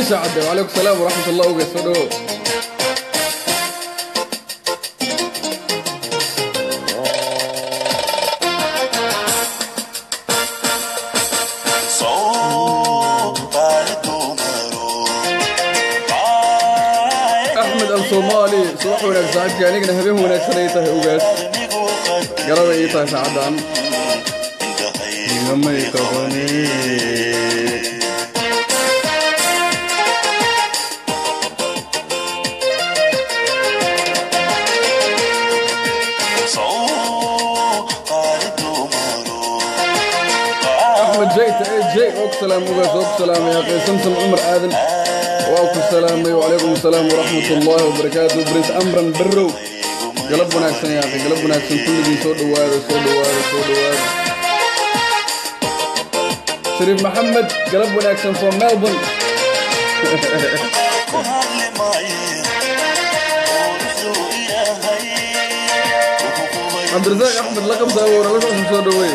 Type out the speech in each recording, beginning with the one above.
sacade wacalaykum salaam waraxmat allah oge soo dhawow axmed al soomaali subax wanaag saaxiibkii anigana habeen wanaagsan ay tahay ogaas garada ii tahay saacaddan igamay qabane axmed jayta ee jay oo ku salaam ogaas oo ku salaamay aqay samsam cumar aadan waa ku salaamay wacalaykum asalaam waraxmat ullaahi wabarakaatu brince amran barrow galab wanaagsan yaa akhay galab wanaagsan kulligii soo dhowaada soo dhowaada soo dhowaada shariif maxamed galab wanaagsan from melbourne cabdirasaaq axmed laqab daawora la socon soo dhoweeye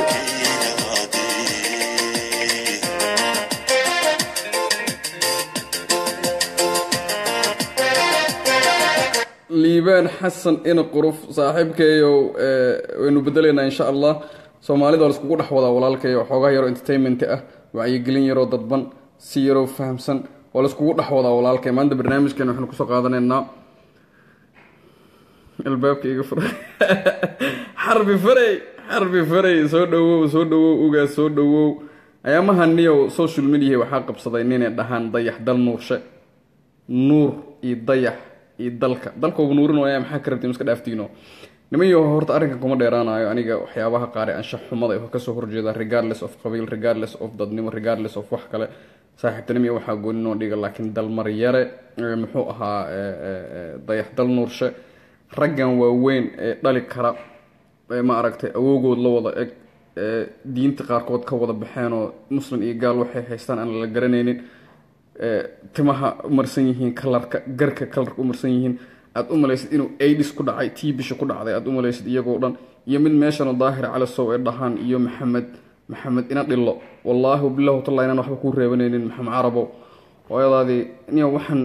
liibaan xasan ina quruf saaxiibkeeyow waynu bedelaynaa insha allah soomaalida waa laiskugu dhex wadaa walaalkeeyo xoogaa yaroo entertainment ah wacyigelin yaroo dadban si yaroo fahamsan waa laiskugu dhex wadaa walaalkay maanta barnaamijkeena waxaynu kusoo qaadanaynaa albaabka iga furay xarbi faray xarbi faray soo dhawow soo dhawow ugaas soo dhawow ayaamaha niyow social media waxaa qabsaday ninay dhahaan dayax dal nuurshe nuur iyo dayax iyo dalka dalkoogu nuurin waaya maxaa ka rabtiin iska dhaaftiino nimanyo horta arrinkan kuma dheeraanayo aniga waxyaabaha qaar ee anshax xumada ee kasoo horjeeda regardless of qabiil regardless of dadnimo regardless of wax kale saaxiibtinimo waxaa gooninoo dhiga laakiin dalmaryare muxuu ahaa dayax dal nuurshe raggan waaweyn ee dhali kara ma aragtay awoogood la wada eg diinta qaarkood ka wada baxeenoo muslim iyo gaal waxay haystaan aan la garanaynin timaha umarsan yihiin kalarka garka kalarka umarsan yihiin aad u malaysid inuu aidis ku dhacay tii bisha ku dhacday aad u malaysid iyagoo dhan iyo mid meeshana daahir calasow ee dhahaan iyo maxamed maxamed ina dhillo wallaahi bilahu talla inaan waxba kuu reebanaynin maxamed carabow hooyadaadii niyo waxaan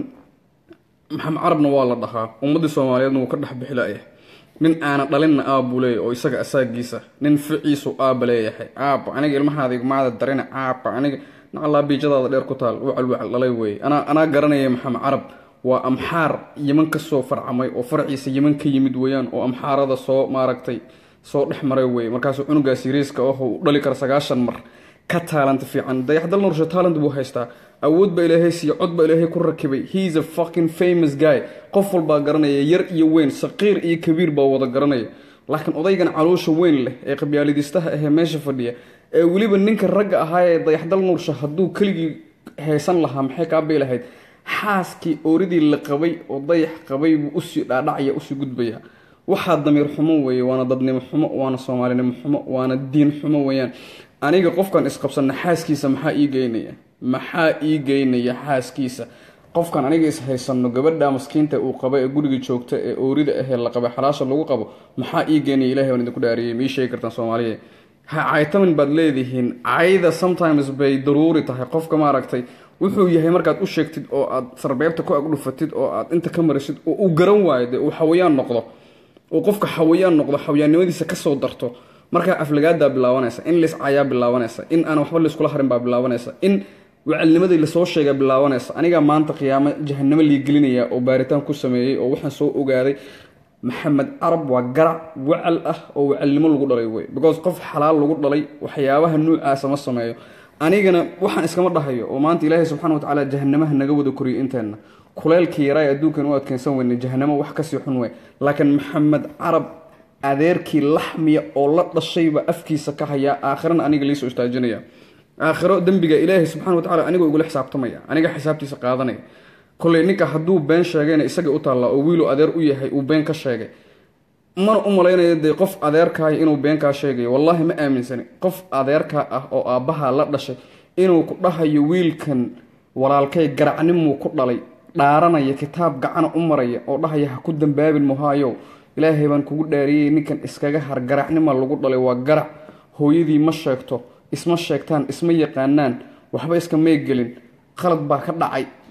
maxamed carabna waa la dhahaa ummaddii soomaaliyeedna wuu ka dhex bixilaya nin aana dhalinna aabuu leeyahy oo isaga asaagiisa nin ficiisu aaba leeyahay aaba aniga ilmahaada igmaada darina aaba aniga nacallaa biijadaada dheer ku taal wacal wacal dhalay weeye anaa anaa garanaya maxamed carab waa amxaar yeman ka soo farcamay oo farciisa yeman ka yimid weeyaan oo amxaarada soo maaragtay soo dhex maray weeye markaasuu cunugaas yariiska oh u dhali kara sagaashan mar ka taalanta fiican dayaxdal nurshe taalent buu haystaa awood baa ilaahay siiya cod baa ilaahay ku rakibay heis a fucking famous guy qof walbaa garanaya yar iyo weyn saqiir iyo kabiir baa wada garanaya laakiin odaygan caloosha weyn leh ee qabyaalidistaha ahee meesha fadhiya ee weliba ninka ragga ahaa ee dayaxdal nuursha hadduu keligii haysan lahaa maxay kaabay lahayd xaaskii ooridii la qabay oo dayax qabay buu usii dhaadhacaya usii gudbaya waxaa damiir xumo weeye waana dadnimo xumo waana soomaalinimo xumo waana diin xumo weeyaan aniga qofkan isqabsanna xaaskiisa maxaa ii geynaya maxaa ii geynaya xaaskiisa qofkan aniga is haysano gabadha maskiinta uu qaba ee guriga joogta ee oorida ahee la qabay xalaasha lagu qabo maxaa ii geynaya ilahay baan idinku dhaariyay ma ii sheegi kartaan soomaaliya ha caytamin baad leedihiin cayda sometimes bay daruuri tahay qofka maaragtay wuxuu yahay markaad u sheegtid oo aad sarbeebta ku agdhufatid oo aad inta ka marisid oo uu garan waayo dee uu xawayaan noqdo uu qofka xawayaan noqdo xawayaannimadiisa kasoo darto markaa aflagaadaa bilaabanaysa in liscayaa bilaabanaysa in aan waxba layskula harin baa bilaabanaysa in wacalnimadii lasoo sheega bilaabanaysa anigaa maanta qiyaamo jahanamo liigelinaya oo baaritaan ku sameeyey oo waxaan soo ogaaday maxamed carab waa garac wacal ah oo wacalnimo lagu dhalay wey because qof xalaal lagu dhalay waxyaabaha nuucaasa ma sameeyo anigana waxaan iskama dhahayo oo maanta ilaahay subxana watacaala jahanamaha naga wada koriyo inteenna kuleylkii yaraa ee adduunkan u adkeensan weyne jahanamo wax kasii xun wey laakiin maxamed carab adeerkii laxmiya oo la dhashayba afkiisa ka hayaa aakhirana aniga liisoo istaajinaya aakhiro dembiga ilaahay subxana watacala anigoo igula xisaabtamaya aniga xisaabtiisa qaadanaya koley ninka hadduu been sheegayna isaga u taallaa oo wiilu adeer u yahay uu been ka sheegay mana u malaynayo dee qof adeerkaaya inuu been kaa sheegayo wallaahi ma aaminsani qof adeerkaa ah oo aabbaha la dhashay inuu ku dhahayo wiilkan walaalkay garacnimuu ku dhalay dhaaranaya kitaab gacana u maraya oo dhahaya ha ku dambaabin muhaayow ilaahay baan kugu dhaariyey ninkan iskaga har garacnima lagu dhalay waa garac hooyadii ma sheegto isma sheegtaan isma yaqaanaan waxba iska meegelin qalad baa ka dhacay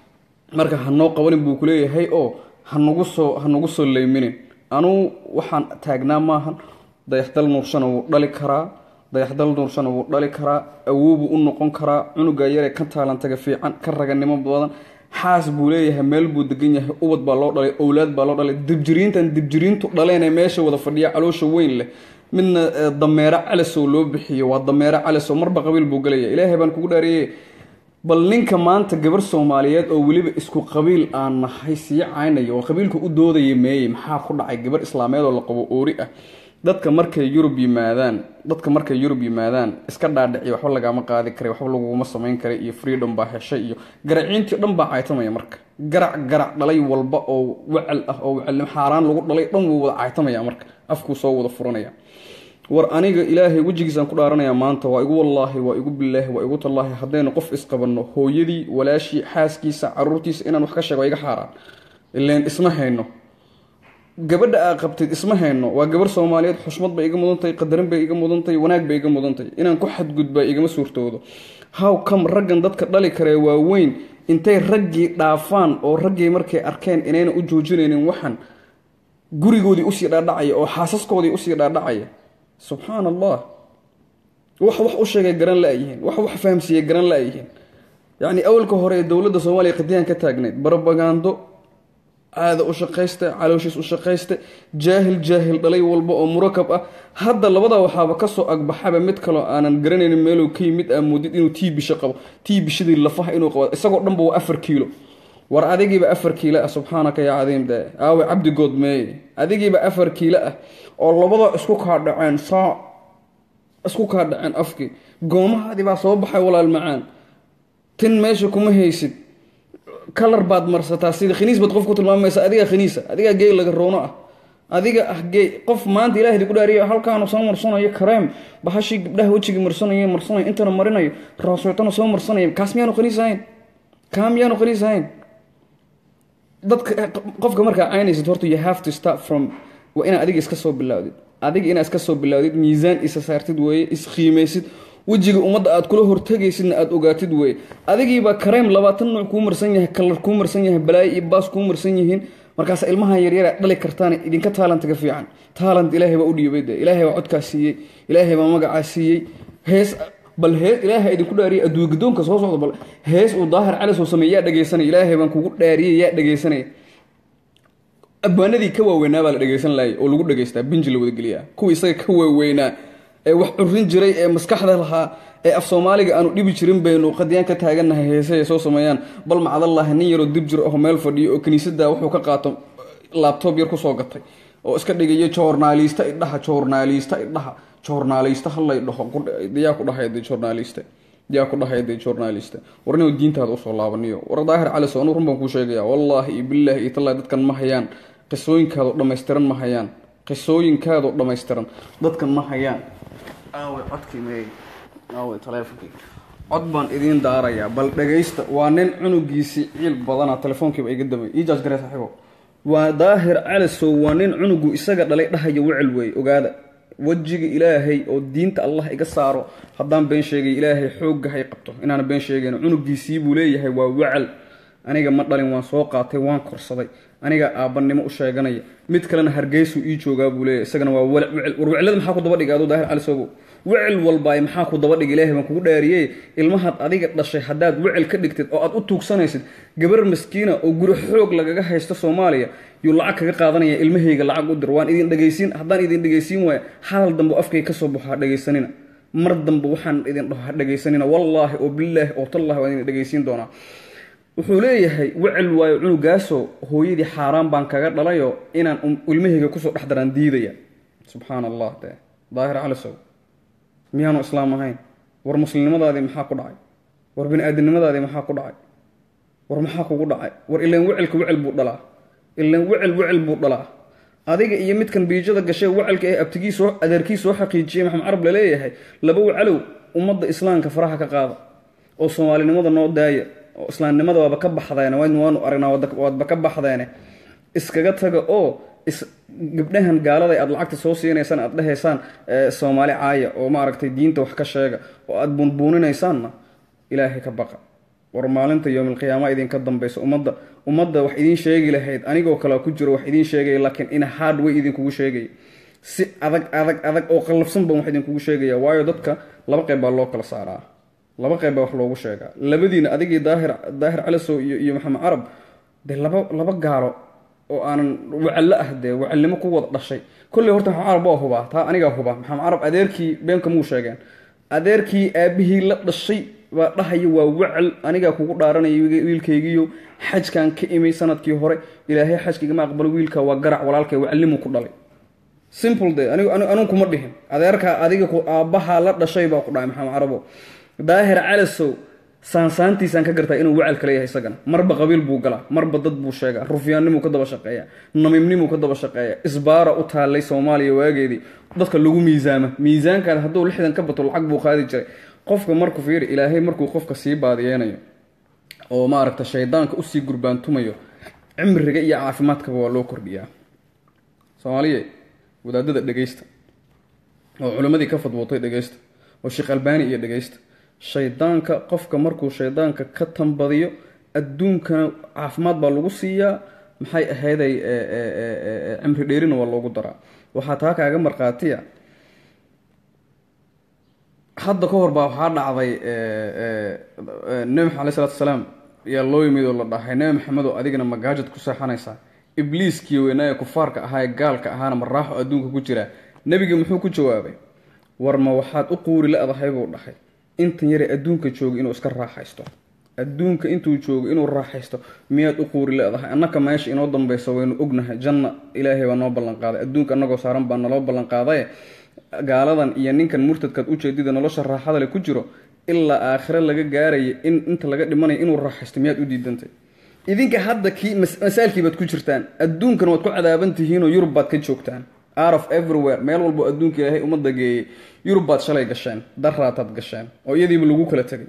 marka hanoo qabanin buu kuleeyahay oo hanagu soo hanagu soo leyminin anuu waxaan taagnaa maahan dayaxdal nuurshana wuu dhali karaa dayaxdal nuurshana wuu dhali karaa awoobuu u noqon karaa cunuga yaree ka taalantaga fiican ka raganimo badan xaas buu leeyahay meel buu degan yahay ubad baa loo dhalay owlaad baa loo dhalay dibjiriintan dibjiriintu dhaleen ee meesha wada fadhiya caloosha weyn leh midna dameero calasow loo bixiyo waa dameero calasow marba qabiil buu gelaya ilaahay baan kugu dhaariyey bal ninka maanta gabar soomaaliyeed oo weliba isku qabiil aan nahay sii caynaya oo qabiilka u doodaya meeyey maxaa ku dhacay gabar islaameed oo la qabo oori ah dadka markay yurub yimaadaan dadka markay yurub yimaadaan iska dhaadhiciy waxba lagaama qaadi karay waxba laguma samayn karay iyo freedom baa heshay iyo garaciintii dhan baa caytamaya marka garac garac dhalay walba oo wacal ah oo wacalnimo xaaraan lagu dhalay dhan wuu wada caytamaya marka afkuu soo wada furanaya war aniga ilaahay wejigiisaan ku dhaaranayaa maanta waa igu wallaahi waa igu bilaahi waa igu tallaahi haddaynu qof isqabanno hooyadii walaashii xaaskiisa caruurtiisa inaan wax ka sheego waa iga xaaraan ileen isma hayno gabadha aa qabtid isma hayno waa gabar soomaaliyeed xushmad bay iga mudantahay qadarin bay iga mudantahay wanaag bay iga mudantahay inaan ku xadgudbaa igama suurtoodo how come raggan dadka dhali karee waaweyn intay raggii dhaafaan oo raggii markay arkeen inayna u joojinaynin waxan gurigoodii usii dhaadhacaya oo xaasaskoodii usii dhaadhacaya subxaan allah wax wax u sheegay garan la-yihiin wax wax fahamsiiyey garan la-yihiin yacni awalka hore ee dowladda soomaaliya qadiyaan ka taagnayd barabagaando caada u shaqaysta calooshiis u shaqaysta jaahil jaahil dhalay walba oo murakab ah hadda labada waxaaba kasoo agbaxaba mid kaloo aanan garanaynin meeluu ka yimid aa moodid inuu tii bisho qabo tii bishadii lafaha inuu qabo isagoo dhanba waa afar kiilo war adigiiba afar kiilo ah subxaanaka yaa cadiim de aawe cabdigood meeye adigiiba afar kiilo ah oo labada isku kaa dhaceen saa isku kaa dhaceen afkii goomahaadii baa soo baxay walaal macaan tin meesha kuma haysid kalar baad marsataa sida khaniis baad qof ku tilmaamaysa adigaa khaniisa adigaa geey laga roono ah adiga ah geey qof maanta ilaahdi ku dhaariyo halkaanu soo marsanayo kareem bahashii gabdhaha wejigii marsanayo marsanayo intana marinayo raasootana soo marsanayo kaas miyaanu khaniis ahayn kaa miyaanu khaniis ahayn dadka qofka markaa caynaysid horta you have to start from waa inaad adiga iska soo bilaawdid adiga inaad iska soo bilaawdid miisaan isa saartid weeye isqiimaysid wejiga ummadda aad kula hortegaysidna aada ogaatid weeye adigiibaa kareem labaatan nuuc kuu marsan yahay kalar kuu marsan yahay balaayo iyo baas kuu marsan yihiin markaas ilmaha yaryara dhali kartaan idinka taalantaga fiican taalant ilaahay baa u dhiibay de ilaahay baa codkaa siiyey ilaahay baa magacaa siiyey hees bal hees ilaahay idinku dhaariyay adduun gadoonka soo socda bal hees uu daahir cali soo sameey yaa dhegaysanaya ilaahay baan kugu dhaariyay yaa dhegaysanaya abwaanadii ka waaweynaa baa la dhegaysan laayay oo lagu dhagaystaa binji la wadageliyaa kuwii isaga ka waaweynaa ee wax curin jiray ee maskaxda lahaa ee af soomaaliga aanu dhibi jirin baynu qadiyaan ka taagannahay heese ay soo sameeyaan bal macdallahi nin yaroo dib jiro oo meel fadhiyo oo kiniisada wuxuu ka qaato laabtoob yar kusoo gatay oo iska dhigayo joornaalista idhaha joornaalista idhaha joornaalista hallay dhaho yaa ku dhahay de joornaalista yaa ku dhahay de joornaalista war inuu diintaada usoo laabaniyo war daahir caliso anuu run baan kuu sheegaya wallaahi iyo billaahi iyo tallahi dadkan ma hayaan qisooyinkaadoo dhammaystiran ma hayaan qisooyinkaadoo dhammaystiran dadkan ma hayaan aawe codkii meey aawe taleefonkii cod baan idiin daarayaa bal dhagaysta waa nin cunugiisii ciil badana telefoonkiiba iga damay ii jaaj garee saaxiibo waa daahir calisow waa nin cunugu isaga dhalay dhahaya wecel weeye ogaada wejiga ilaahay oo diinta allah iga saaro haddaan been sheegay ilaahay xoogga hay qabto inaana been sheegayn cunugiisii buu leeyahay waa wacal aniga ma dhalin waan soo qaatay waan korsaday aniga aabbanimo u sheeganaya mid kalena hargeysuu ii joogaa buu leeyahay isagana waa wecel war weclada maxaa ku daba dhigay aduu daahir cali sobow wecel walbaay maxaa ku daba dhigay ilaahay baan kugu dhaariyey ilmahaad adiga dhashay haddaad wecel ka dhigtid oo aad u tuugsanaysid gabar maskiina oo guri xoog lagaga haysto soomaaliya yuu lacag kaga qaadanaya ilmahayga lacag u dir waan idin dhegaysiin haddaan idin dhegaysiin waaya hadal dambe afkay kasoo baxo ha dhegaysanina mar dambe waxaan idin dhaho ha dhegaysanina wallaahi oo bilaahi oo tallahi waan idin dhegaysiin doonaa wuxuu leeyahay wecel waayo cunugaasoo hooyadii xaaraan baan kaga dhalayo inaan ilmahayga kusoo dhex daraan diidaya subxaan allah de daahir calisow miyaanu islaam ahayn war muslimnimadaadii maxaa ku dhacay war bini-aadamnimadaadii maxaa ku dhacay war maxaa kugu dhacay war ilaan wecelka wecel buu dhalaa ilaan wecel wecel buu dhalaa adiga iyo midkan biijada gashay wecalka ee abtigii soo adeerkii soo xaqiijiyey maxamed carab laleeyahay laba wacalow ummadda islaamka faraha ka qaada oo soomaalinimada noo daaya oo islaamnimada waaba ka baxdeene waanu aragnaa waadba ka baxdeene iskaga taga oo gabdhahan gaalada aad lacagta soo siinaysaan aad dhehaysaan soomaali caaya oo maaragtay diinta wax ka sheega oo aad buunbuuninaysaanna ilaahay ka baqa war maalinta yowmilqiyaama idinka dambaysa ummadda ummadda wax idiin sheegi lahayd anigoo kale ku jiro wax idiin sheegaya laakiin in hard way idinkugu sheegaya si adag adag adag oo qallafsan baan wax idinkugu sheegaya waayo dadka laba qayb baa loo kala saaraa laba qayb baa wax loogu sheegaa labadiina adigii daahir daahir calisow iyo iyo maxamed carab dee laba laba gaaro oo aanan wacallo ah dee wacalnimo ku wada dhashay kolley horta maxamed carab waa hubaa taa anigaa hubaa maxamed carab adeerkii beenka muu sheegeen adeerkii aabihii la dhashay baa dhahaya waa wacal anigaa kugu dhaaranaya wiilkaygiiyo xajkan ka imay sanadkii hore ilaahay xajkaigama aqbalo wiilka waa garac walaalkay wacalnimu ku dhalay simple de anigu kuma dhihin adeerkaa adiga aabbahaa la dhashay baa ku dhahay maxamed carabo daahir calasow saansaantiisaan ka gartaa inuu wacal kale yahay isagana marba qabiil buu galaa marba dad buu sheegaa rufyaannimuu ka daba shaqeeya namiimnimuu ka daba shaqeeya isbaara u taallay soomaaliya waageedii dadka lagu miisaama miisaankaada hadduu lixdan ka bato lacag buu qaadi jiray qofka markuu fiiri ilaahay markuu qofka sii baadiyeynayo oo maaragta shaydaanka usii gurbaantumayo cimriga iyo caafimaadkaba waa loo kordhiyaa soomaaliye wadaadada dhegaysta oo culimmadii ka fadwootay dhegaysta oo sheekh albaani iyo dhegaysta shaydaanka qofka markuu shaydaanka ka tambadiyo adduunkana caafimaad baa lagu siiyaa maxay ahayday cimri dheerina waa loogu daraa waxaa taa kaaga markhaatiya hadda ka hor baa waxaa dhacday nebi maxamed aley salatu salaam ayaa loo yimid oo la dhahay nebi maxamedow adigana magaajad ku seexanaysaa ibliiskii weynaaye kufaarka ahaa ee gaalka ahaana maraaxo adduunka ku jiraa nebigii muxuu ku jawaabay war ma waxaad u quuri la-dahay buu dhahay intan yare adduunka jooga inuu iska raaxaysto adduunka intuu joogo inuu raaxaysto miyaad u quuri la-dahay annaka meesha inoo dambaysa waynu ognahay janna ilaahay baa noo ballanqaaday adduunka annagoo saaran baa naloo ballanqaadaye gaaladan iyo ninkan murtadkaad ujeedida nolosha raaxada le ku jiro ilaa aakhire laga gaaraya in inta laga dhimanayo inuu raaxaysto miyaad u diidantay idinka hadda kii masaalkii baad ku jirtaan adduunkana waad ku cadaaban tihiinoo yurub baad ka joogtaan out of everywhere meel walbo adduunka ilaahay ummadda geeyey yurub baad shalay gasheen daraataad gasheen oo iyadiiba lagu kala tegay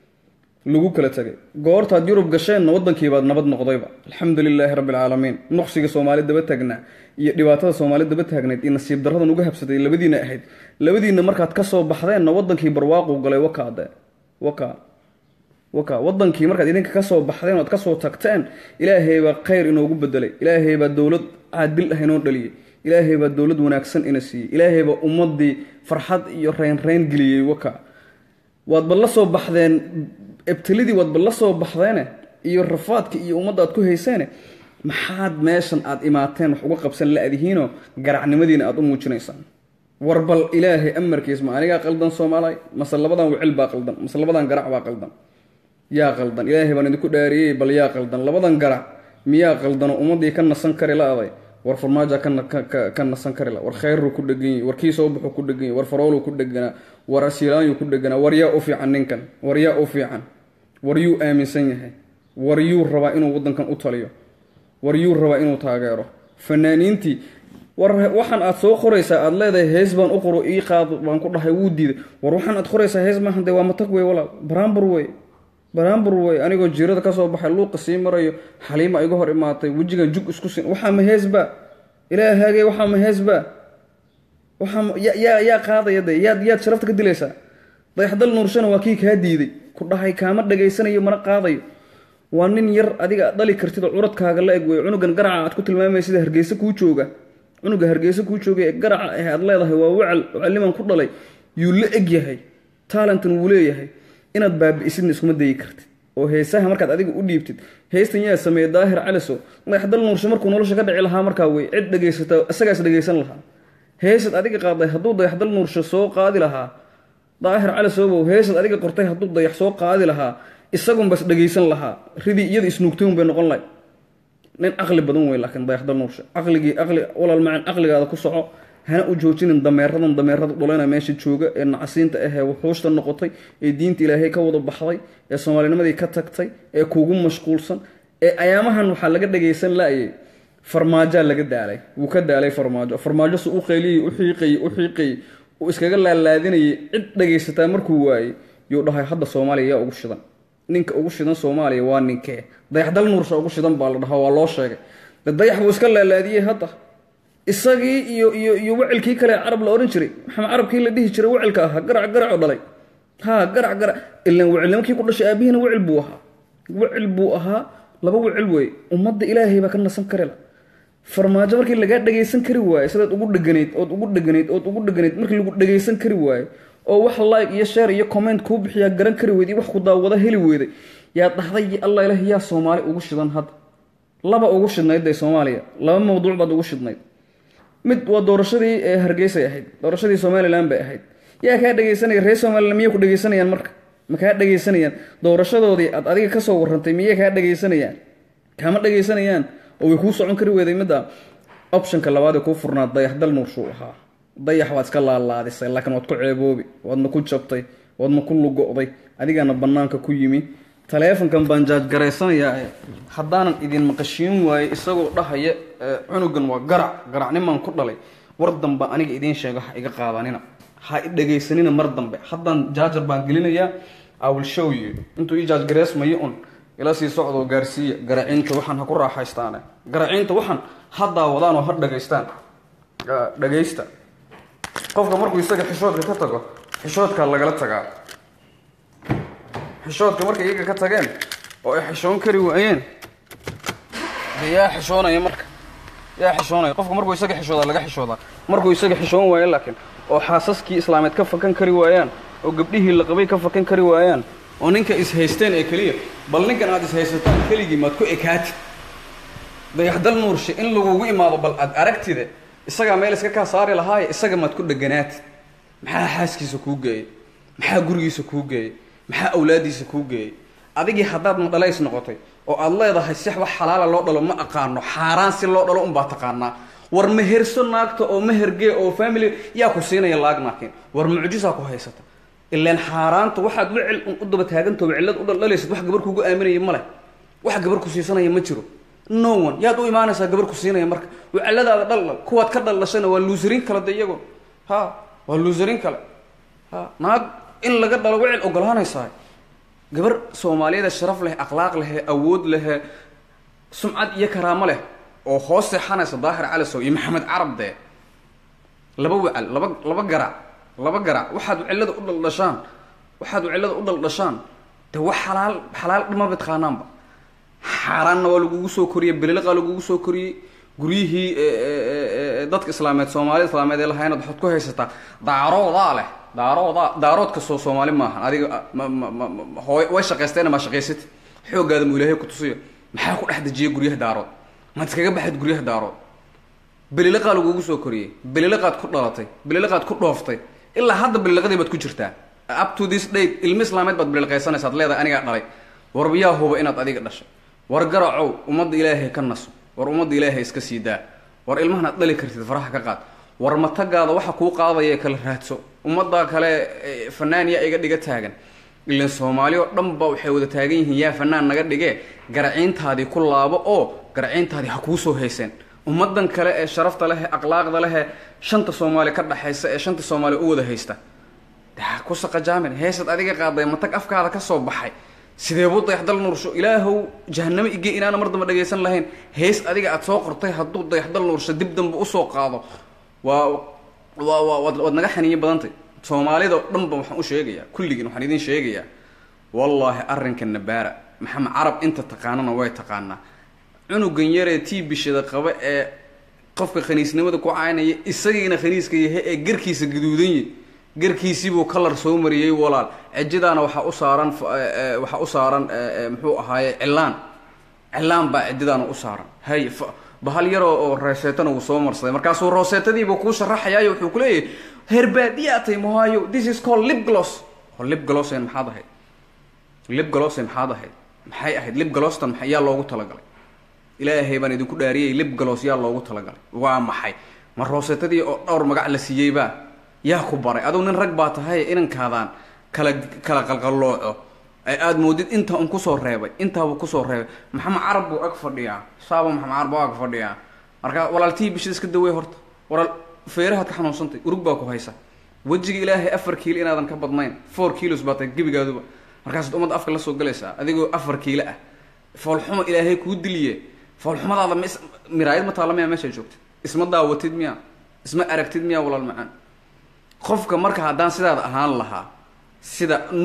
lagu kala tegay goortaad yurub gasheenna waddankiibaad nabad noqdayba alxamdu lilaahi rabbi alcaalamiin nuqsiga soomaali daba taagnaa iyo dhibaatada soomaali daba taagnayd iyo nasiib daradan uga habsatay labadiina ahayd labadiina markaad kasoo baxdeenna wadankii barwaaqu galay wakaade waka waka wadankii markaad idinka kasoo baxdeen oad kasoo tagteen ilaahay baa khayr inoogu bedelay ilaahay baa dowlad caadil ah inoo dhaliyey ilaahay baa dowlad wanaagsan ina siiyey ilaahay baa ummadii farxad iyo reynreyn geliyey waka waadba la soo baxdeen ebtelidii waadba la soo baxdeene iyo rafaadka iyo ummadda aad ku hayseene maxaad meeshan aad imaateen wax uga qabsan la-dihiinoo garacnimadiina aad u muujinaysaan war bal ilaahay amarkiis ma anigaa qaldan soomaaliy mase labadan wicil baa qaldan mase labadan garac baa qaldan yaa qaldan ilaahay baan idinku dhaariyey bal yaa qaldan labadan garac miyaa qaldanoo ummaddii ka nasan kari la-day war farmaaja ka nasan kari la war khayru ku dhegany war kii soo baxu ku dhegany war faroolu ku dheganaa war asilaanyu ku dheganaa war yaa u fiican ninkan war yaa u fiican war yuu aaminsan yahay war yuu rabaa inuu waddankan u taliyo war yuu rabaa inuu taageero fanaaniintii war waxaan aad soo qoraysaa aad leedahay hees baan u qoro ii qaad baan ku dhahay wuu diiday war waxaan aad qoraysaa hees maahan dee waa matag wey walaal baraambur wey baraambur wey anigoo jiirada kasoo baxay luuqa sii marayo xaliima iga hor imaatay wejigan jug isku sin waxaa ma heesba ilaahagey waxaa ma heesba waxaa yaa yaa qaadaya de yaad yaad sharafta ka dilaysaa dayaxdal nuurshana waa kii kaa diiday ku dhahay kaama dhagaysanayo mana qaadayo waa nin yar adiga aad dhali kartid oo curadkaaga la eg wey cunugan garaca aad ku tilmaamay sida hargeysa kuu jooga cunuga hargeysa kuu jooga ee garaca ah aad leedahay waa wacal caliman ku dhalay yuu la eg yahay talentan wuu leeyahay inaad baabi'isidna iskuma dayi kartid oo heesaha markaad adiga u dhiibtid heystan yaa sameeye daahir caliso dayaxdal nuursho markuu nolosha ka dhici lahaa markaa wey cid dhegaysata isagaas dhegaysan lahaa heesad adiga qaaday hadduu dayaxdal nuursho soo qaadi lahaa daahir calisobow heesad adiga qortay hadduu dayax soo qaadi lahaa isagunbas dhegaysan lahaa ridii iyada isnuugtayn bay noqon lahay nin caqli badan wey laakiin dayaxdal nuursho caqligii caqli walaal macaan caqligaada ku soco hana u joojinin dameeradan dameerada dholena meesha jooga ee nacasiinta ahee wuxuushta noqotay ee diinta ilaahay ka wada baxday ee soomaalinimadii ka tagtay ee kuugu mashquulsan ee ayaamahan waxaa laga dhagaysan la-ayay farmaajaa laga daalay wuu ka daalay farmaajo farmaajo su u qayliyey u xiiqayey u xiiqayey uu iskaga laalaadinayay cid dhagaysataa markuu waayey yuu dhahay hadda soomaaliya yaa ugu shidan ninka ugu shidan soomaaliya waa ninkee dayaxdal nuursha ugu shidan baa la dhahaa waa loo sheegay de dayax buu iska laalaadiyey hadda isagii iyo iyo iyo wacilkii kale carab la odhan jiray maxamed carabkii la dhihi jiray wacilka ahaa garac garacoo dhalay ha garac garac ilan wacilnimankii ku dhashay aabihiina wacil buu ahaa wicil buu ahaa laba wicil wey ummadda ilaahay baa ka nasan karila farmaajo markii lagaa dhagaysan kari waayo sidaad ugu dheganayd ood ugu dheganayd ood ugu dheganayd markii lagu dhagaysan kari waayo oo wax like iyo share iyo comment kuu bixiyaa garan kari weyday wax ku daawada heli weyday yaa dhahday allah ilaah yaa soomaali ugu shidan hadda laba ugu shidnayd dee soomaaliya laba mawduuc baad ugu shidnayd mid waa doorashadii ee hargeysay ahayd doorashadii somalilan bay ahayd yaa kaa dhegaysanaya reer somalilan miyay ku dhegaysanayaan marka ma kaa dhegaysanayaan doorashadoodii aad adiga kasoo warrantay miyay kaa dhegaysanayaan kama dhegaysanayaan oo way kuu socon kari weyday midda optionka labaad ee kuu furnaa dayaxdal nuurshuu ahaa dayax waad iska laalaadisay laakiin waad ku ceeboobi waadna ku jabtay waadna ku lugo'day adigaana bannaanka ku yimi taleefonkan baan jaajgaraysanayaa haddaanan idin maqashiin waaye isagoo dhahaya cunugan waa garac garacnimaan ku dhalay war dambe aniga idiin sheego ha iga qaadanina ha i dhegaysanina mar dambe haddaan jaajar baan gelinayaa iwill show you intuu ii jaajgareysmayo un ila sii socdoo gaarsiiya garaciinta waxaan ha ku raaxaystaane garaciinta waxaan ha daawadaan oo ha dhagaystaan dhagaysta qofka markuu isaga xishoodka ka tago xishoodkaa lagala tagaa xishoodka markay iyaga ka tageen oo ay xishoon kari waayeen de yaa xishoonaya marka yaa xishoonaya qofka markuu isaga xishoodaa laga xishoodaa markuu isaga xishoon waayo laakiin oo xaasaskii islaameed ka fakan kari waayaan oo gabdhihii la qabay ka fakan kari waayaan oo ninka is-haysteen ee keliya bal ninkan aad is-haysataan keligii maad ku ekaatid dayaxdal nuurshe in lagugu imaado bal aad aragtide isagaa meel iska kaa saari lahaaye isaga maad ku dheganaatid maxaa xaaskiisa kuu geeyey maxaa gurigiisa kuu geeyey maxaa awlaadiisa kuu geeyey adigii haddaad madhalays noqotay oo aad leedahay six wax xalaala loo dhalo ma aqaano xaaraan si loo dhalo unbaa taqaanaa war meherso naagta oo mehergee oo family yaa ku siinaya laag naakin war mucjisaa ku haysata ilaan xaaraanta waxaad wicil u daba taagantooba cillad u dhaldhalaysad wax gabar kugu aaminaya ma leh wax gabar ku siisanaya ma jiro no one yaad u imaanaysaa gabar ku siinaya marka wiciladaada dhaldhal kuwaad ka dhaldhashana waa luusarin kale de iyago ha waa luusarin kale ha naag in laga dhalo wicil ogolaanaysaa gabar soomaaliyeed sharaf leh akhlaaq lehe awood lehe sumcad iyo karaamo leh oo hoos seexanaysa daahir calisow iyo maxamed carab dee laba wacal laba laba garac laba garac waxaad wicilada u dhaldhashaan waxaad wicilada u dhaldhashaan de wax xalaal xalaal dhimaba taqaanaanba xaaraanna waa lagugu soo koriyey beliliqaa lagugu soo koriyey guryihii dadka islaameed soomaalida islaameed ee lahaynad waxaad ku haysataa daaroodaa leh daaroodaa daaroodka soo soomaali maahan adiga hooy way shaqaysteena maa shaqaysati xooggaada mu ilaahay ku tusiyo maxaa ku dhex dejiya guryaha daarood maad iskaga baxayd guryaha daarood beliliqaa lagugu soo koriyey beliliqaad ku dhalatay beliliqaad ku dhooftay ilaa hadda beliliqadii baad ku jirtaa up to this date ilmi islaameed baad beliliqaysanaysaad leedahay anigaa dhalay warba yaa huba inaad adiga dhashay war garacow ummadda ilaahay ka naso war ummadda ilaahay iska sii daa war ilmahan aad dhali kartid faraha ka qaad war matagaada waxa kuu qaadaya kala raadso ummadda kale fanaan yaa iga dhiga taagan ilan soomaali oo dhan ba waxay wada taagan yihiin yaa fanaan naga dhigee garaciintaadii ku laabo oo garaciintaadii ha kuu soo hayseen ummadan kale ee sharafta leh ee akhlaaqda leh ee shanta soomaali ka dhaxaysa ee shanta soomaali u wada haysta de ha ku saqajaamin heesad adiga qaaday matag afkaada ka soo baxay sidee buu dayaxdal nuursho ilaahow jahanamo ige inaana mar damba dhagaysan lahayn hees adiga aad soo qortay hadduu dayaxdal nuursho dib dambe usoo qaado waa waa waa waad waad naga xaniiyo badantay soomaalida o dhan ba waxaan u sheegayaa kulligiin waxaan idin sheegayaa wallaahi arrinka nabaara maxamed carab inta taqaanana way taqaanaa cunugan yaree tii bishada qaba ee qofka khaniisnimada ku caynaya isagiina khaniiska yahay ee garkiisa gaduudan yahy garkiisiibuu kalar soo mariyey walaal cijidaana waxaa u saaran waxaa u saaran muxuu ahaaye cilaan cilaan baa cididaana u saaran hay bahal yaroo oo rooseetana wuu soo marsaday markaasuu rooseetadiibuu kuu sharaxayaayo wuxuu ku leeyahay herbaadiyaa tay mohaayo this is called lip gloss oo lip glossan maxaad ahayd lip glossan maxaad ahayd maxay ahayd lip glosstan maxay yaa loogu talagalay ilaahay baan idinku dhaariyey lip gloss yaa loogu talagalay waa maxay ma rooseetadii oo dhowr magac la siiyeybaa yaa ku baray adugu nin rag baa tahay inankaadaan kala kala qalqallooco ay aada moodid inta un kusoo reebay intaabuu kusoo reebay maxamed carab buu ag fadhiyaa saaba maxamed carab buu ag fadhiyaa markaa walaaltii bishida iska dawey horta walaal feerahaad ka xanuunsantay urug baa ku haysa wejiga ilaahay afar kiilo inaadan ka badnayn four kilos baa tahay gebigaaduba markaasaad ummadda afka la soo galaysaa adigoo afar kiilo ah foolxumo ilaahay kuu diliye foolxumadaada ma is miraayad ma taalla miyaa meeshaa joogtid isma daawatid miyaa isma aragtid miyaa walaal macaan qofka marka haddaan sidaada ahaan lahaa sida nu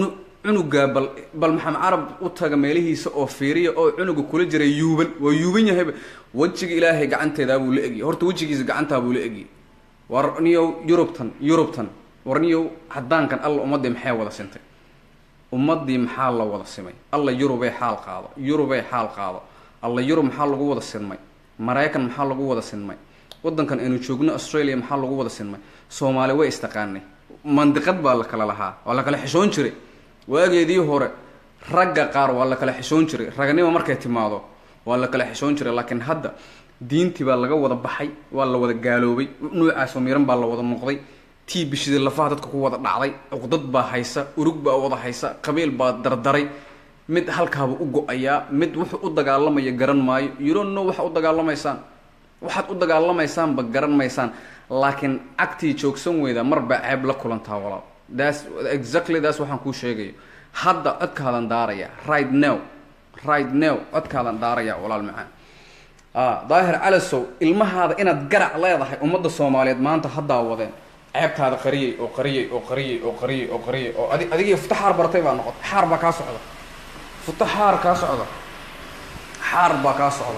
cunugaa bal bal maxamed carab u taga meelihiisa oo fiiriya oo cunuga kula jiray yuuban waa yuuban yahayba wejiga ilaahay gacanteedaa buu la egiyay horta wejigiisa gacantaa buu la egiyay war niyow yurubtan yurubtan war niyow cadaankan alla ummaddii maxay wada sintay ummaddii maxaa la wada simay alla yurubay xaal qaado yurubay xaal qaado alla yurub maxaa lagu wada sinmay maraykan maxaa lagu wada sinmay wadankan aynu joogno australia maxaa lagu wada sinmay soomaali way istaqaanay mandiqad baa la kala lahaa waa la kala xishoon jiray waageedii hore ragga qaar waa la kala xishoon jiray raganimo markay timaado waa la kala xishoon jiray laakiin hadda diintii baa laga wada baxay waa la wada gaaloobay nuucaasoo miran baa la wada noqday tii bishida lafaha dadka ku wada dhacday cuqdad baa haysa urug baa wada haysa qabiil baa dardaray mid halkaaba u go-ayaa mid wuxuu u dagaalamaya garan maayo yurono waxa u dagaalamaysaan waxaad u dagaalamaysaanba garan maysaan laakiin cagtii joogsan weyda marbaa ceeb la kulantaa walaal thats exactly thats waxaan kuu sheegayo hadda codkaadan daaraya right now right now codkaadan daaraya walaal macaan daahir calasow ilmahaada inaad garac leedahay ummadda soomaaliyeed maanta haddaa wadeen ceebtaada qariyey oo qariyey oo qariyey oo qariyey oo qariyey oo adi adigii futa xaar bartay baa noqotay xaar baa kaa socda futa xaar kaa socda xaar baa kaa socda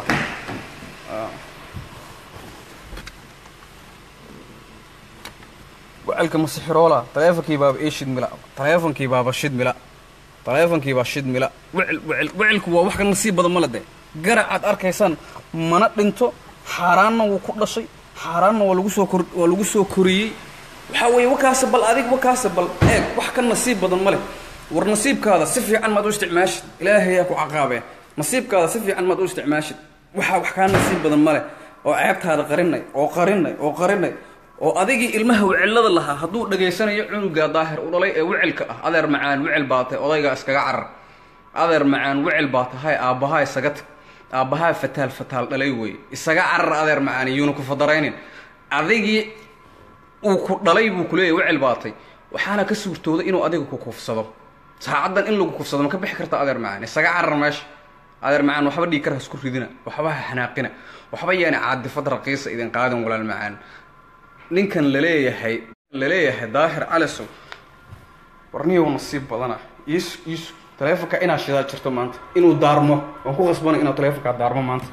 wacalka masixiroola taleefonkii baaba ii shidmila taleefonkii baaba shidmila taleefonkii baa shidmila wicil wicil wicilku waa wax ka nasiib badan male de garac aad arkaysaan mana dhinto xaaraanna wuu ku dhashay xaaraanna waa lagu soo kor waa lagu soo koriyey waxaa weeye wakaase bal adig wakaase bal eeg wax ka nasiib badan ma leh war nasiibkaada si fiican maad u isticmaashid ilaahayaa ku caqaabee nasiibkaada si fiican maad u isticmaashid waxaa wax kaa nasiib badan ma leh oo ceebtaada qarinay oo qarinay oo qarinay oo adigii ilmaha wicilada lahaa hadduu dhageysanayo cunugaa daahir u dhalay ee wicilka ah adeer macaan wicil baa tahay odaygaa iskaga carar adeer macaan wicil baa tahay aabbahaa isaga tag aabbahaa fataal fataal dhalay weeye isaga carar adeer macaan iyuuna ku fadaraynin adigii uu ku dhalay buu kuleeyahy wicil baatay waxaana ka suurtooday inuu adiga ku kufsado saacaddan in lagu kufsado ma ka bixi karta adeer macaan isaga carar meesha adeer macaan waxba dhiig kar ha isku ridina waxba ha xanaaqina waxba yaani caadifad raqiisa idin qaadin walaal macaan ninkan laleeyahay laleeyahay daahir calisow warniyow nasiib badana iis iis taleefonka inaad shidaa jirto maanta inuu daarmo waan ku qasbanay inaad taleefonkaa daarmo maanta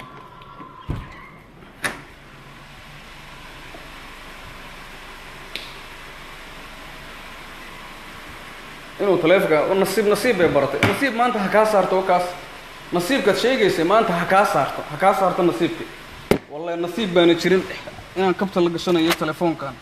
inuu taleefonka nasiib nasiib bay baratay nasiib maanta ha kaa saarto wakaas nasiibkaad sheegaysay maanta ha kaa saarto ha kaa saarto nasiibki wallahi nasiib baana jirin inaan kabta la gashanayo telefoonkan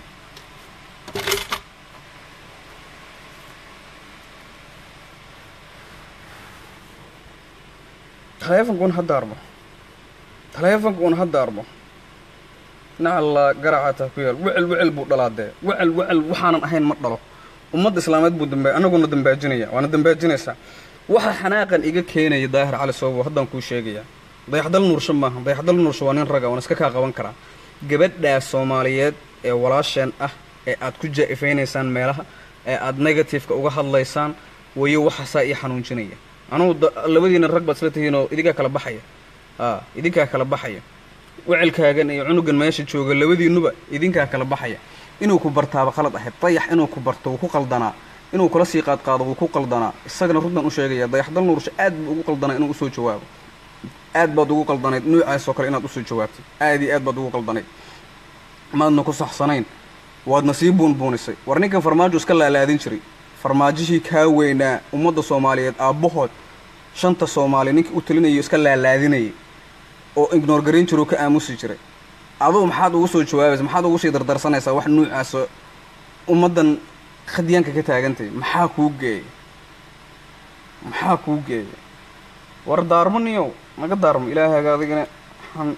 taleefonkuun ha daarmo taleefonkuun ha daarmo nacalla garacaataa ku yaal wecel wecel buu dhalaadee wecel wecel waxaanan ahayn ma dhalo ummadda islaameed buu damba anaguna dambaajinaya waana dambaajinaysaa waxa xanaaqan iga keenaya daahir cali soobo haddaan kuu sheegayaa dayaxdal nuursho maaha dayaxdal nuursho waa nin raga waan iska kaa qaban karaa gabadhaa soomaaliyeed ee walaasheen ah ee aad ku jaa-ifaynaysaan meelaha ee aad negativeka uga hadlaysaan wayo waxaasaa ii xanuunjinaya anugu labadiina rag baad isla tihiin oo idinkaa kala baxaya a idinkaa kala baxaya wecilkaagan iyo cunugan meesha jooga labadiinuba idinkaa kala baxaya inuu ku bartaaba qalad ahayd dayax inuu ku barto wuu ku qaldanaa inuu kula sii qaadqaado wuu ku qaldanaa isagana runtan u sheegaya dayaxdal nuursho aad buu ugu qaldanaa inuu usoo jawaabo aad baad ugu qaldanayd nuucaasoo kale inaad usoo jawaabtay aad iyo aad baad ugu qaldanayd maadna ku saxsanayn waadna sii buunbuunisay war ninkan farmaajo iska laalaadin jiray farmaajihii kaa weynaa ummadda soomaaliyeed aabbahood shanta soomaali ninkii u talinayo iska laalaadinayay oo ignoor garayn jiroo ka aamusi jiray adugu maxaad ugu soo jawaabaysa maxaad ugu sii dardarsanaysaa wax nuucaasoo ummaddan khadyaanka ka taagantay maxaa kuu geeyay maxaa kuu geeyay war daarmo niyow naga daarmo ilaahaaga adigana waxaan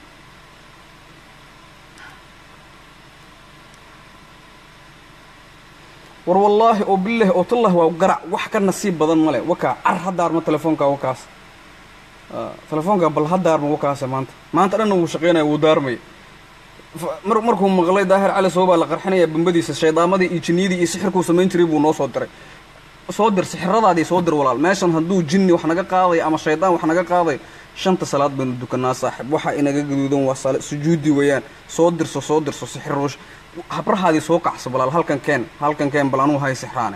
war wallaahi oo bilaahi oo tallah waa garac wax ka nasiib badan male wakaa car ha daarmo telefoonka wakaas telefoonka bal ha daarmo wakaase maanta maanta dhanna wuu shaqeynaya wuu daarmaya mar markuu maqlay daahir cali soo baa la qarxinaya bambadiisa shaydaamadii iyo jinniyadii iyo sixirkuu samayn jiray buu noo soo diray soo dir sixiradaadii soo dir walaal meeshan hadduu jinni wax naga qaaday ama shaydaan wax naga qaaday shanta salaad baynu dukanaa saaxib waxa inaga gaduudan waa sal sujuudi weeyaan soo dirso soo dirso sixiruush habrahaadii soo kacso balaal halkan keen halkan keen bal anugu hay sixraane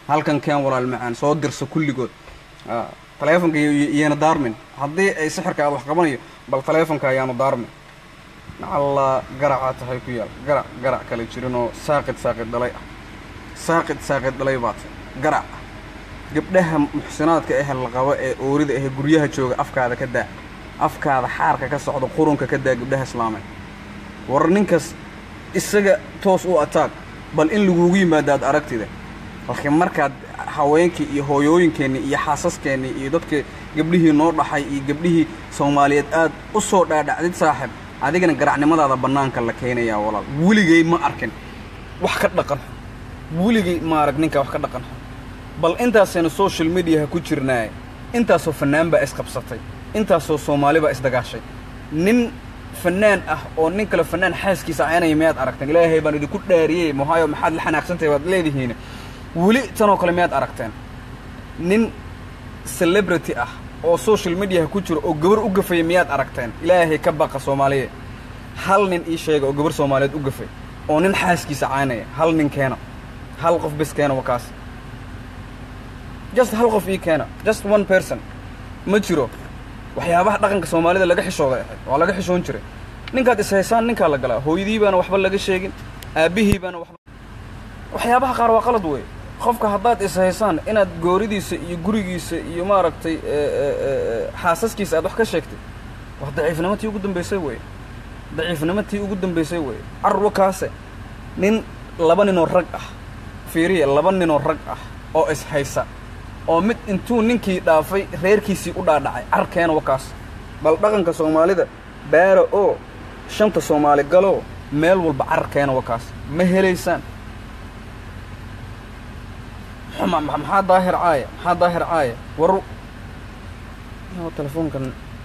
halkan keen walaal macaan soo dirso kulligood taleefonka iyana daarmin haddii ay sixirka wax qabanayo bal taleefonka ayaanu daarmin alla garacaa tahay ku yaal garac garac kale jirinoo saaqid saaqid dhalay ah saaqid saaqid dhalay baa tahay garac gabdhaha muxsinaadka ah la qabo ee oorida ah guryaha jooga afkaada ka daa afkaada xaarka ka socdo qurunka ka daa gabdhaha islaamay war ninkas isaga toos u ataag bal in lagugu yimaadaad aragtida laakiin markaad haweenkii iyo hooyooyinkeenni iyo xaasaskeenni iyo dadka gabdhihii noo dhaxay iyo gabdhihii soomaaliyeed aad u soo dhaadhacdid saaxib adigana garacnimadaada bannaanka la keenayaa walaal weligay ma arkin wax ka dhaqan weligay ma arag ninkaa wax ka dhaqan bal intaasaynu social mediaha ku jirnaaye intaasoo fannaan baa isqabsatay intaasoo soomaali baa isdagaashay nin fanaan ah oo nin kale fanaan xaaskiisa caynaya miyaad aragteen ilaahay baan idinku dhaariyey mohaayo maxaad la xanaaqsantahay waad leedihiin weli tanoo kale miyaad aragteen nin celebrity ah oo social mediaha ku jiro oo gabar u gafaya miyaad aragteen ilaahay ka baqa soomaaliya hal nin ii sheega oo gabar soomaaliyeed u gafay oo nin xaaskiisa caynaya hal nin keena hal qof bis keena waa kaas just hal qof ii keena just one person ma jiro waxyaabaha dhaqanka soomaalida laga xishooday ahayd waa laga xishoon jiray ninkaad ishaysaan ninkaa la galaa hooyadii baana waxba laga sheegin aabbihii baana waxba waxyaabaha qaar waa qalad wey qofka haddaad ishaysaan inaad gooridiisa iyo gurigiisa iyo maaragtay xaasaskiisa aad wax ka sheegtay waa daciifnimo tii ugu dambaysay wey daciifnimo tii ugu dambaysay wey carwa kaase nin laba ninoo rag ah fiiriya laba ninoo rag ah oo ishaysa oo mid intuu ninkii dhaafay reerkiisii u dhaadhacay carkeena wakaas bal dhaqanka soomaalida baara oo shanta soomaali galoo meel walba carkeena wakaas ma helaysaan maxaa daahir caaya maxaa daahir caaya war telefoonkan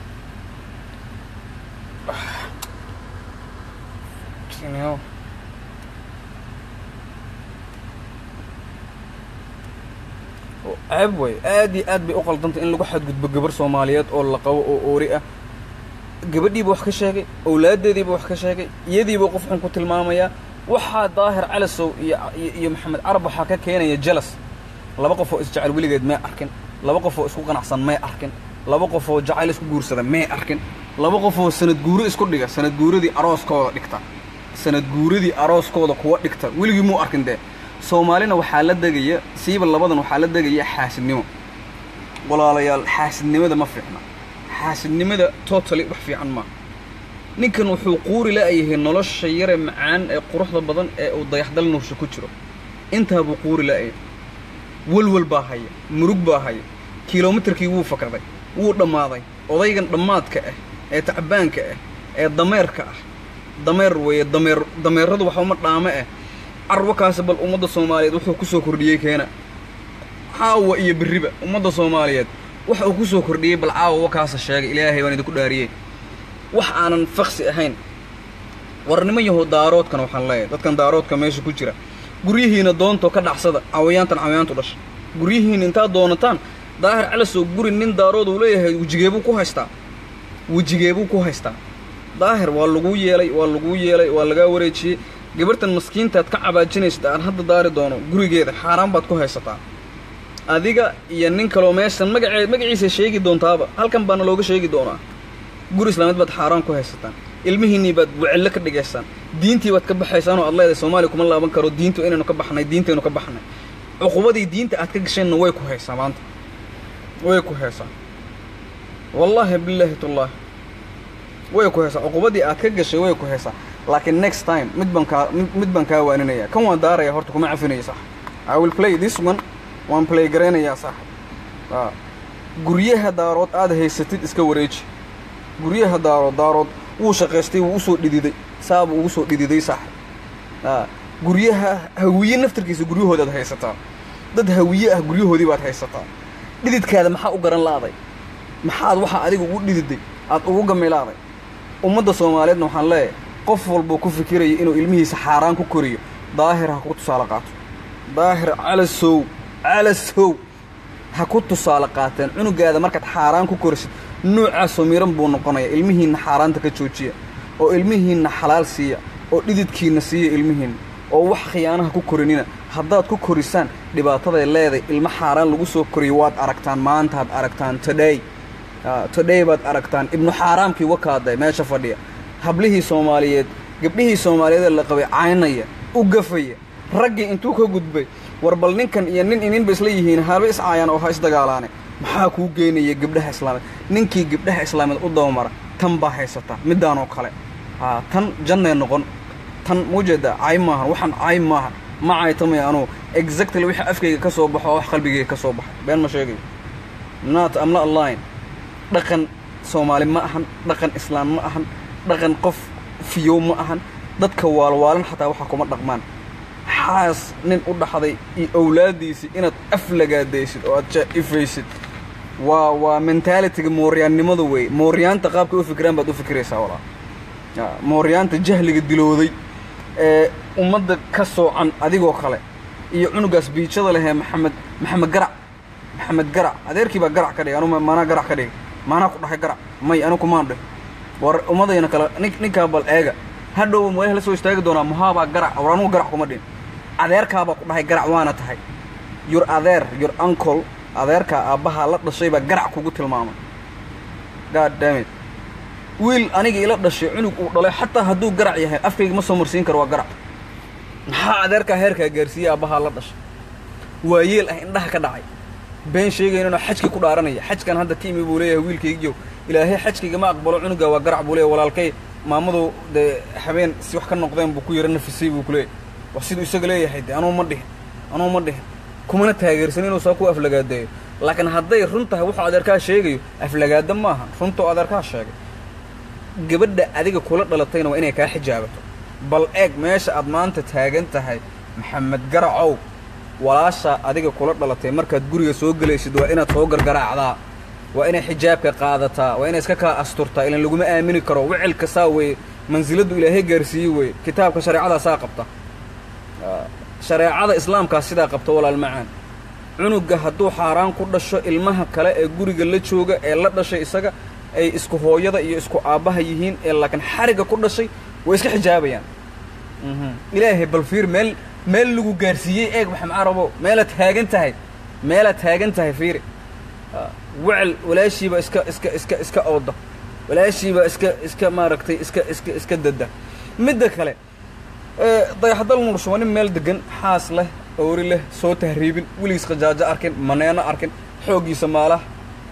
ceeb wey aad iyo aad bay u qaldantay in lagu xadgudbo gabar soomaaliyeed oo la qabo oo oori ah gabadhiiba wax ka sheegay owlaaddeediiba wax ka sheegay iyadiiba qof xun ku tilmaamayaa waxaa daahir calasow iyo iyo maxamed carab waxaa ka keenaya jelas laba qof oo isjecel weligeed may arkin laba qof oo isku qanacsan may arkin laba qof oo jacayl isku guursada may arkin laba qof oo sanad guuro isku dhiga sanad guuradii arooskooda dhigta sanad guuradii arooskooda kuwa dhigta weligii muu arkin dee soomaalina waxaa la degaya siiba labadan waxaa la degaya xaasidnimo walaalayaal xaasidnimada ma fiicna xaasidnimada totally wax fiican maaha ninkan wuxuu quuri la'yahay nolosha yare macaan ee quruxda badan ee uu dayaxdal nuursha ku jiro intaa buu quuri la'yahay welwel baa haya murug baa haya kilomitarkii wuu fakraday wuu dhammaaday odaygan dhammaadka ah ee tacbaanka ah ee dameerka ah dameer weeye dameer dameeradu waxba dhaame ah carwakaasi bal ummadda soomaaliyeed wuxuu ku soo kordhiyey keena caawa iyo berriba ummadda soomaaliyeed waxa uu ku soo kordhiyey bal caawa wakaasa sheegay ilaahay baan idinku dhaariyey wax aanan faksi ahayn war niman yahow daaroodkan waxaan leeyahay dadkan daaroodka meesha ku jira guryihiina doontoo ka dhacsada cawayaantan cawayaantu dhasha guryihiina intaad doonataan daahir calasow guri nin daarood uu leeyahay wejigeebuu ku haystaa wejigeebuu ku haystaa daahir waa laguu yeelay waa laguu yeelay waa lagaa wareejiyey gabartan maskiintaad ka cabaajinaysta aan hadda daari doono gurigeeda xaaraan baad ku haysataa adiga iyo nin kaloo meeshan magacee magaciisa sheegi doontaaba halkan baana looga sheegi doonaa guri islaameed baad xaaraan ku haysataan ilmihiinnii baad wecillo ka dhigaysaan diintii baad ka baxaysaan oo aad leedahay soomaaliya kuma laaban karo diintu inaynu ka baxnay diintaynu ka baxnay cuqubadii diinta aad ka gasheenna way ku haysaa maanta way ku haysaa wallaahi bilaahi tullaahi way ku haysaa cuqubadii aad ka gashay way ku haysaa laakiin next time mid baan kaa mid baan kaa waaninaya kan waan daaraya horta kuma cafinaya sax i will play this one waan play garaynayaa saaxib guryaha daarood aad haysatid iska wareeji guryaha daarood daarood wuu shaqaystay wuu usoo dhididay saabuu ugu soo dhididay saaxib guryaha hawiye naftarkiisa guryahoodaad haysataa dad hawiye ah guryahoodii baad haysataa dhididkaada maxaa u garan la'day maxaad waxaa adiga ugu dhididay aad ugu gamilaaday ummadda soomaaliyeedna waxaan leeyahay qof walbuu ku fikiraya inuu ilmihiisa xaaraan ku koriyo daahir ha ku tusaale qaato daahir calasow calasow ha ku tusaale qaateen cunugaada markaad xaaraan ku korisid nuucaasoo miran buu noqonaya ilmihiinna xaaraanta ka joojiya oo ilmihiinna xalaal siiya oo dhididkiinna siiya ilmihiinna oo wax khiyaanaha ku korinina haddaad ku korisaan dhibaataday leeday ilmo xaaraan lagu soo koriyo waad aragtaan maantaad aragtaan today today baad aragtaan ibnu xaaraamkii wakaaday meesha fadhiya hablihii soomaaliyeed gabdhihii soomaaliyeed ee la qabay caynaya u gafaya raggii intuu ka gudbay war bal ninkan iyo nin ininba isla yihiin haba iscaayaan oo ha isdagaalaane maxaa kuu geynaya gabdhaha islaameed ninkii gabdhaha islaameed u dabamara tan baa haysata middaanoo kale haa tan jannay noqon tan muujeeda caay maahan waxaan caay maahan ma caytamaya anugu exactly wixii afkayga ka soo baxo oo wax qalbigayga ka soo baxay been ma sheegayo not am not line dhaqan soomaali ma ahan dhaqan islaam ma ahan dhaqan qof fiyow ma ahan dadka waalwaalan xataa waxa kuma dhaqmaan xaas nin u dhaxday iyo owlaadiisii inaad aflagaadaysid oo aad jaa-ifaysid waa waa mentaalitiga mooryaannimada wey mooryaanta qaabkay u fikiraan baad u fikiraysaa walaa mooryaanta jahliga dilooday ee ummadda ka soocan adigoo kale iyo cunugaas biijada lehee maxamed maxamed garac maxamed garac adeerkii baa garac ka dhigay anu maanaa garac ka dhigay maanaa ku dhahay garac may anu kumaan dhih war ummadayna kale nin ninkaa bal eega hadhow meelaha la soo istaagi doonaa muhaabaa garac war anugu garac kuma dhin adeerkaabaa ku dhahay garac waana tahay yur adeer yur ancol adeerkaa aabbahaa la dhashay baa garac kugu tilmaamay god dammit wiil aniga ila dhashay cunug uu dhalay xataa hadduu garac yahay afkayga ma soo marsiin karo waa garac maxaa adeerkaa heerkaa gaarsiiyey aabbahaa la dhashay waa yeel ah indhaha ka dhacay been sheegaynanoo xajkii ku dhaaranaya xajkan hadda ka imi buu leeyahay wiilkaygiyo ilaahay xajkayga ma aqbalo cunuga waa garac buu leeyahy walaalkay maamadu dee habeen si wax ka noqdeen buu ku yara nafisay buu kuleeyahy wax siduu isaga leeyahay de anuu ma dhihin anuu ma dhihin kumana taageersan inuu saa ku aflagaadeeyo laakiin hadday run tahay wuxuu adeerkaa sheegayo aflagaada maaha runtuu adeerkaa sheegay gabadha adiga kula dhalatayna waa inay kaa xijaabato bal eeg meesha aad maanta taagan tahay maxamed garacow walaashaa adiga kula dhalatay markaad guriga soo gelaysid waa inaad soo gargaraacdaa waa inay xijaabka qaadataa waa inay iska kaa asturtaa ilan laguma aamini karo wicilka saa weeye mansiladdu ilaahay gaarsiiyey weeye kitaabka shareecadaa saa qabta shareecada islaamkaa sidaa qabta walaal macaan cunuga hadduu xaaraan ku dhasho ilmaha kale ee guriga la jooga ee la dhashay isaga ay isku hooyada iyo isku aabbaha yihiin ee laakiin xariga ku dhashay way iska xijaabayaan ilaahay bal fiir meel meel lagu gaarsiiyey eeg maxamed carabo meelaad taagan tahay meelaad taagan tahay fiiri wecel walaashiiba iska iska iska iska ooda walaashiiba iska iska maaragtay iska iska iska dada midda kale dayaxdal nursho waa nin meel degan xaas leh oori leh soo tahriibin weligiis khajaajo arkin maneeno arkin xooggiisa maalaha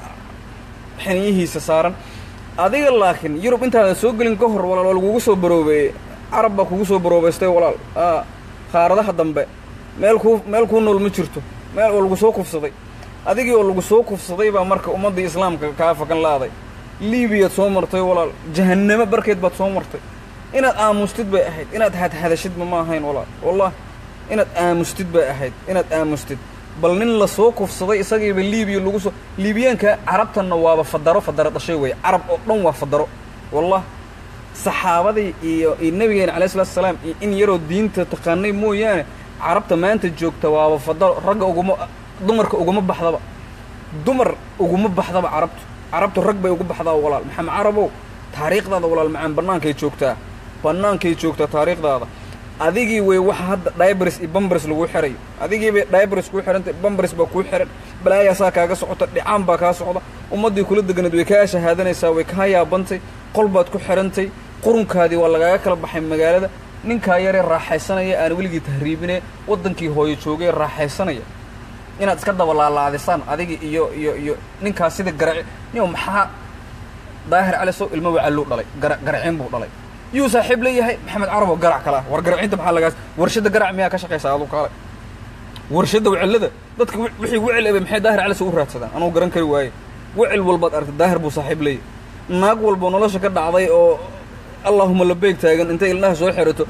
xiniyihiisa saaran adiga laakiin yurub intaadan soo gelin ka hor walaal waa lagugu soo baroobeeyey carab baa kugu soo baroobaystay walaal qaaradaha dambe meel kuu meel kuu nool ma jirto meel oo lagu soo kufsaday adigii oo lagu soo kufsaday baa marka ummaddii islaamka kaa fakan laaday liibiyaad soo martay walaal jahannamo barkeed baad soo martay inaad aamustid bay ahayd inaad hadhadashidba ma ahayn walaal wallahi inaad aamustid bay ahayd inaad aamustid bal nin la soo kufsaday isagiiba liibiya lagu soo liibiyaanka carabtanna waaba fadaro fadaro dhashay weeye carab oo dhan waa fadaro wallah saxaabadii iyo iyo nabigeena alayh salatu salaam iyo in yaroo diinta taqaanay mooyaane carabta maanta joogta waaba fadaro ragga uguma dumarka uguma baxdaba dumar uguma baxdaba carabtu carabtu rag bay ugu baxdaa walaal maxamed carabow taariikhdaada walaal macaan bannaankay joogtaa bannaankay joogtaa taariikhdaada adigii wey waxa hadda dibris iyo bambris lagu xirayo adigii bay dibris kuu xihantay bambris baa kuu xihan balaayaasaa kaaga socota dhicaan baa kaa socda ummaddii kula deganayd way kaa shahaadanaysaa way kaa yaabantay qol baad ku xihantay qurunkaadii waa lagaaga kala baxay magaalada ninkaa yaree raaxaysanaya aan weligii tahriibine waddankii hooyo joogay raaxaysanaya inaad iska dabalaalaadisaan adigii iyo iyo iyo ninkaas sida garaci nin maxaa daahir cali sow ilmo wacalluu dhalay gara garacin buu dhalay yuu saaxiib leeyahay maxamed carabo garac kale ah war garacinta maxaa lagaas warshadda garac miyaa ka shaqaysaa adu kaale warshadda wecellada dadka wixii wecel ebe maxay daahir cali sow u raadsadaan anugu garan kari waaye wecel walbaad aragtay daahir buu saaxiib leeyahay naag walbo nolosha ka dhacday oo allaahuma labeeg taagan intay ilnaha soo xirato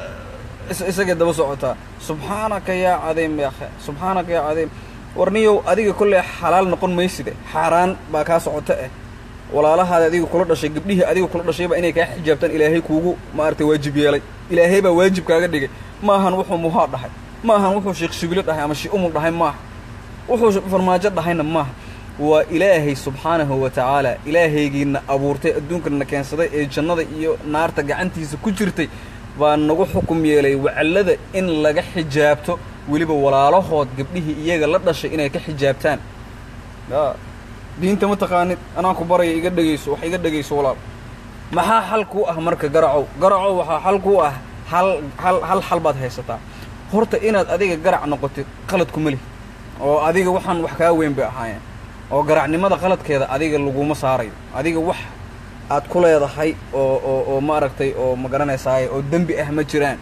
isagay daba socotaa subxaanaka yaa cadiim ya akhe subxaanaka yaa cadiim warniyow adiga kolley xalaal noqon mayside xaaraan baa kaa socota eh walaalahaada adiga kula dhashay gabdhihii adiga kula dhashayba inay kaa xijaabtaan ilaahay kuugu maaragtay waajib yeelay ilaahay baa waajib kaaga dhigay maahan wuxuu muhaa dhahay maahan wuxuu sheekh shibilo dhahay ama shi umul dhahay maaha wuxuu farmaajo dhahayna maaha waa ilaahay subxaanahu wa tacaala ilaahaygiina abuurtay adduunkana keensaday ee jannada iyo naarta gacantiisa ku jirtay baa nagu xukum yeelay wacallada in laga xijaabto weliba walaalahood gabdhihii iyaga la dhashay inay ka xijaabtaan ya diinta ma taqaanid anaa ku baraya iga dhegayso wax iga dhegayso walaal maxaa xal kuu ah marka garacow garacow waxaa xal kuu ah hal hal hal xal baad haysataa horta inaad adiga garac noqotid qalad kuma lihi oo adiga waxaan wax kaa weyn bay ahaayeen oo garacnimada qaladkeeda adiga laguma saarayo adiga wax aad ku leedahay oo oo oo maaragtay oo ma garanaysaaye oo dembi ah ma jiraan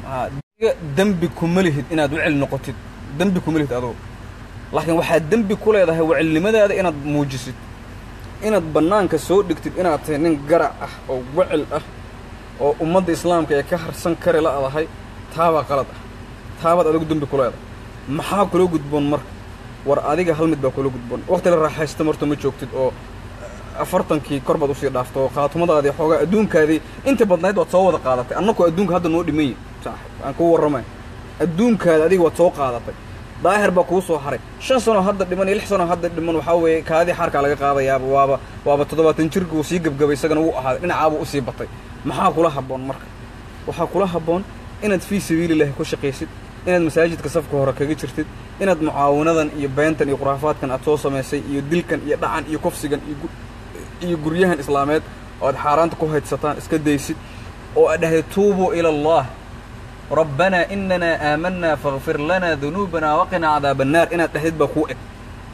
adiga dembi kuma lihid inaad wecel noqotid dembi kuma lihid adugu laakiin waxaad dembi ku leedahay wecelnimadaada inaad muujisid inaad bannaanka soo dhigtid inaad tahay nin garac ah oo wecel ah oo ummadda islaamka ee ka harsan kari la'dahay taabaa qalad ah taabaad adigu dembi ku leedahay maxaa kula gudboon marka war adiga hal mid baa kula gudboon waqti la raaxaysta marta ma joogtid oo afartankii kor baad usii dhaafto oo khaatumadaadii xoogaa adduunkaadii inta badnayd waad soo wada qaadatay annaku adduunka hadda noo dhimany saaxib aan kuu warramay adduunkaada adiga waad soo qaadatay daahir baa kuu soo haray shan sano hadda dhiman iyo lix sano hadda dhiman waxaa weeye kaadii xaarkaa laga qaadayaaba waaba waaba toddobaatan jirka uu sii gebgabay isagana wuu ahaaday dhinacaabuu usii batay maxaa kula habboon marka waxaa kula habboon inaad fii sabiilillahi ku shaqaysid inaad masaajidka safka hore kaga jirtid inaad mucaawanadan iyo beentan iyo khuraafaadkan aad soo samaysay iyo dilkan iyo dhacan iyo kufsigan iyo iyo guryahan islaameed oo aad xaaraanta ku haydsataan iska daysid oo aad dhahday tuubuu ila allah rabbanaa inanaa aamanaa fakfir lanaa dunuubanaa waqinaa cadaaba annaar inaad dhahdid baa kuu eg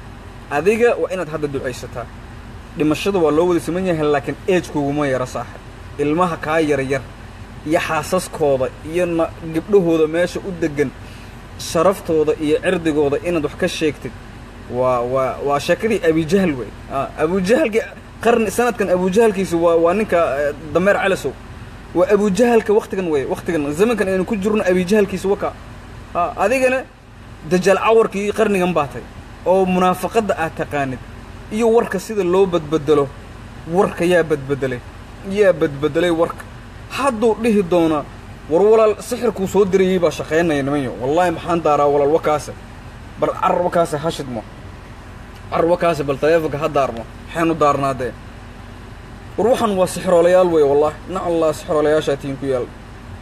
adiga waa inaad hadda ducaysataa dhimashada waa loo wada siman yahay laakiin eejkuguma yaro saaxib ilmaha kaa yaryar iyo xaasaskooda iyo na gabdhahooda meesha u deggan sharaftooda iyo cirdigooda inaad wax ka sheegtid waa waa waa sheekadii abujahal wey abujahalki qarni sanadkan abujahalkiisa waa waa ninka dameer calasow waa abujahalka waktigan wey waktigan zamankan aynu ku jirno abujahalkiisa waka adigana dajaal cawarkii qarnigan baatay oo munaafaqadda aad taqaanid iyo warka sida loo badbedelo warka yaa badbedelay yaa badbedelay warka hadduu dhihi doonaa war walaal sixirkuu soo dirayey baa shaqaynaya nimanyo wallaahi maxaan daaraa walaal wakaase bal carar wakaase hashidmo carar wakaase bal taleefonka ha daarmo maxaynu daarnaadee war waxaan waa sixiroolayaal wey wallahi nac allah sixiroolayaashaa tiin ku yaal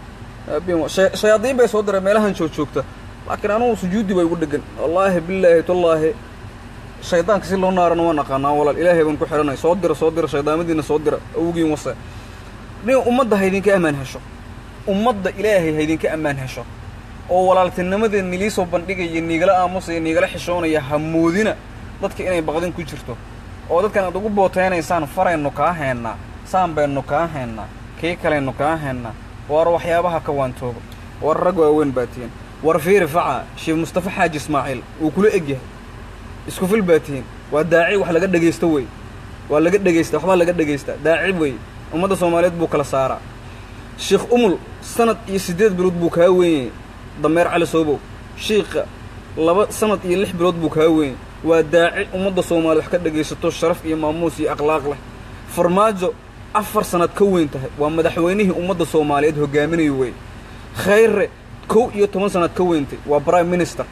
shayaadiin bay soo direen meelahan joog joogta laakiin anugu sujuudi bay ugu dhegan wallaahi bilaahi tallaahi shaydaanka si loo naarana waan aqaanaa walaal ilaahay baan ku xidhanay soo dira soo dira shaydaamadiina soo dira awgiin wase nin ummadda haydinka ammaan hesho ummadda ilaahay haydinka ammaan hesho oo walaaltinimadee nilii soo bandhigaya niigala aamusaya niigala xishoonaya ha moodina dadka inay baqdin ku jirto oo dadkan aad ugu booteynaysaan faraynu kaa heennaa saan baynu kaa heennaa kii kalaynu kaa heennaa war waxyaabaha ka waantooba war rag waaweyn baa tihiin war fiiri faca sheekh mustafa xaaji ismaaciil wuu kula eg yahay isku fil baa tihiin waa daaci wax laga dhegaysto wey waa laga dhegaysta waxbaa laga dhegaysta daaci wey ummadda soomaaliyeed buu kala saaraa sheekh umul sanad iyo siddeed bilood buu kaa wenyay dameer cali soobow shiikha laba sanad iyo lix bilood buu kaa wenyay waa daaci ummadda soomaaliyed wax ka dhegaysato sharaf iyo maamuus iyo akhlaaq leh farmaajo afar sanad ka weyn tahay waa madaxweynihii ummadda soomaaliyeed hogaaminayo wey khayre kow iyo toban sanad ka weyntay waa prime minister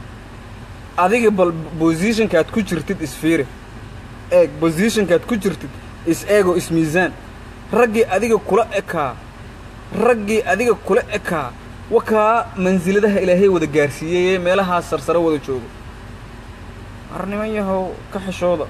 adiga bal bosishonkaad ku jirtid isfiiri eeg bosishonkaad ku jirtid is eego ismiisaan raggii adiga kula ekaa raggii adiga kula ekaa wakaa mansiladaha ilaahay wada gaarsiiyey meelahaas sarsare wada joogo war niman yahow ka xishooda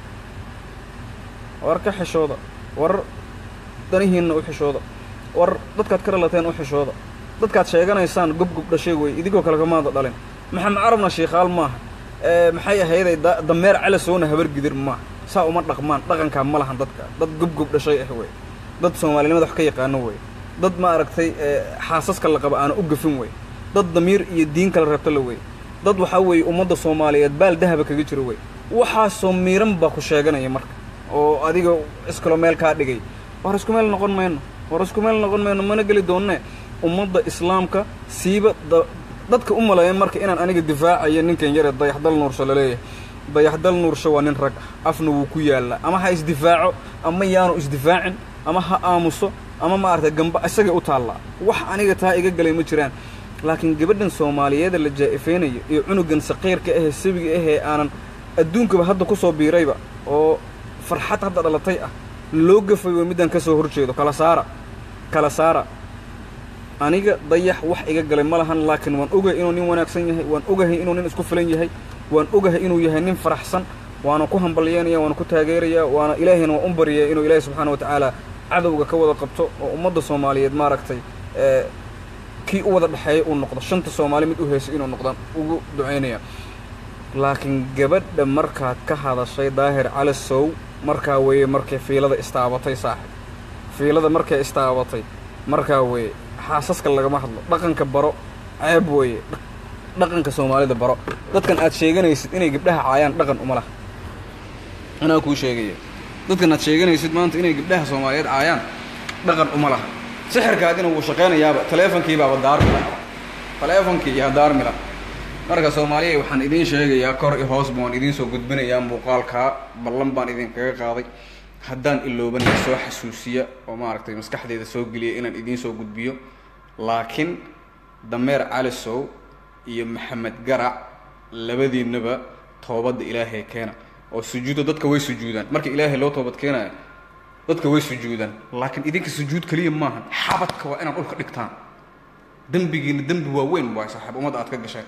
war ka xishooda war danihiinna u xishooda war dadkaad ka dhalateen u xishooda dadkaad sheeganaysaan gobgob dhashay wey idinkoo kale kamaada dhalin maxamed carabna shiikhaal maaha maxay ahayday dameer calasoona habargidir maaha saa uma dhaqmaan dhaqankaa ma lahan dadka dad gobgob dhashay ah wey dad soomaalinimada wax ka yaqaano wey dad ma aragtay xaasaska la qaba aana u gafin wey dad damiir iyo diin kala reebto la wey dad waxaa weeye ummadda soomaaliyeed baal dahaba kaga jiro wey waxaasoo miiran baa ku sheeganaya marka oo adiga iskalo meel kaa dhigay war isku meel noqon mayno war isku meel noqon mayno mana geli doonne ummadda islaamka siiba dadka u maleeya marka inaan aniga difaacayo ninkan yare dayaxdal nuursho laleeyahay dayaxdal nuursho waa nin rag ah afna wuu ku yaallaa ama ha isdifaaco ama yaanu isdifaacin ama ha aamuso ama maaragtay gamba isagay u taallaa wax aniga taa iga galay ma jiraan laakiin gabadhan soomaaliyeeda la jaa'ifaynayo iyo cunugan saqiirka ahee sabiga ahee aanan adduunkaba hadda ku soo biirayba oo farxad hadda dhalatay ah loo gafay waa middaan ka soo hor jeedo kala saara kala saara aniga dayax wax iga galay ma lahan laakiin waan ogahay inuu nin wanaagsan yahay waan ogahay inuu nin isku filan yahay waan ogahay inuu yahay nin faraxsan waana ku hambalyeynaya waana ku taageeraya waana ilaahayna waan u baryaya inuu ilaahay subxaana wa tacaala cadowga ka wada qabto oo ummadda soomaaliyeed maaragtay kii u wada dhexeeya uu noqdo shanta soomaali mid u heysay inuu noqdaan ugu ducaynaya laakiin gabadha markaad ka hadashay daahir cali sow markaa weeye markay fiilada istaabatay saaxib fiilada markay istaabatay markaa weeye xaasaska lagama hadlo dhaqanka baro ceeb weeye dhaqanka soomaalida baro dadkan aad sheeganaysid inay gabdhaha caayaan dhaqan uma laha anaa kuu sheegaya dadkan aad sheeganaysid maanta inay gabdhaha soomaaliyeed caayaan dhaqan uma laha sixirkaadina wuu shaqaynayaaba taleefonkiibaaba daarmila taleefonkii yaa daarmila marka soomaaliya waxaan idiin sheegayaa kor i hoos baan idiin soo gudbinayaa muuqaalkaa ballan baan idinkaga qaaday haddaan iloobanay soo xasuusiya oo maaragtay maskaxdeeda soo geliya inaan idiin soo gudbiyo laakiin dameer calisow iyo maxamed garac labadiinaba toobadda ilaahay keena oo sujuudda dadka way sujuudaan marka ilaahay loo toobad keenayo dadka way sujuudaan laakiin idinka sujuud keliya maahan xabadka waa inaad dhulka dhigtaan dembigiina dembi waaweyn waay saaxiib ummadda aad ka gasheen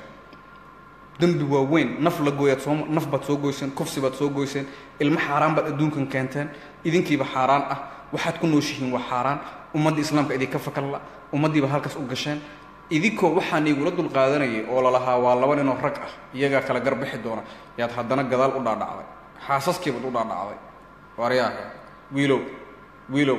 dembi waaweyn naf la gooyaad soo naf baad soo goyseen kufsi baad soo goyseen ilmo xaaraan baad adduunkan keenteen idinkiiba xaaraan ah waxaad ku nooshihiin waa xaaraan ummadda islaamka idinka fakalla ummaddiiba halkaas u gasheen idinkoo waxaan igula dul qaadanayay oo lalahaa waa laba ninoo rag ah iyagaa kala garbixi doona yaad haddana gadaal u dhaadhacday xaasaskiibaad u dhaadhacday waaryaaka wiilow wiilow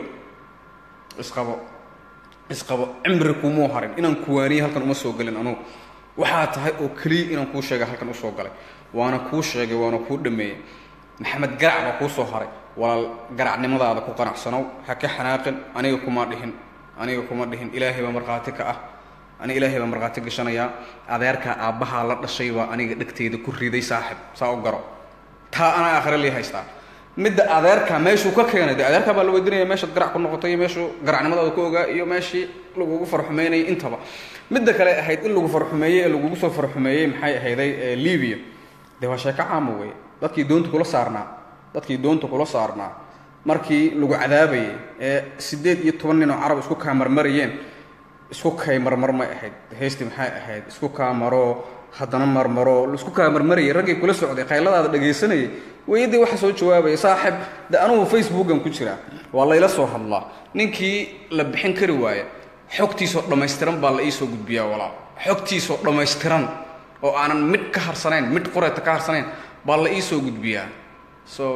isqabo isqabo cimri kumuu harin inaan kuwaaniye halkan uma soo gelin anugu waxaa tahay oo keliya inaan kuu sheegay halkan usoo galay waana kuu sheegay waana kuu dhameeyey maxamed garac baa kuu soo haray walaal garacnimadaada ku qanacsanow ha ka xanaaqin aniga kuma dhihin aniga kuma dhihin ilaahay baa markhaati ka ah aniga ilaahay baa markhaati gashanayaa adeerkaa aabbahaa la dhashay baa aniga dhegteyda ku riday saaxib saa u garo taa anaa aakhire lii haystaa midda adeerka meeshuu ka keenay de adeerkaa baa la weydiinaya meeshaad garac ku noqotay iyo meeshuu garacnimadaada ku ogaa iyo meeshii lagugu farxumeynayay intaba midda kale ahayd in lagu farxumeeyey ee lagugu soo farxumeeyey maxay ahayday libiya dee waa sheeko caama wey dadkii doonta kula saarnaa dadkii doonta kula saarnaa markii lagu cadaabayay ee siddeed iyo toban nin oo carab isku kaa marmarayeen isku kay marmar may ahayd heystii maxay ahayd isku kaa maroo haddana marmaro isku kaa marmarayay raggii kula socday qayladaada dhagaysanayay weydii waxa soo jawaabaya saaxib de anugu facebookan ku jiraa waa layla soo hadlaa ninkii la bixin kari waaya xogtiisoo dhammaystiran baa la iisoo gudbiyaa walaal xogtiisoo dhammaystiran oo aanan midh ka harsanayn midh qureeta ka harsanayn baa la iisoo gudbiyaa so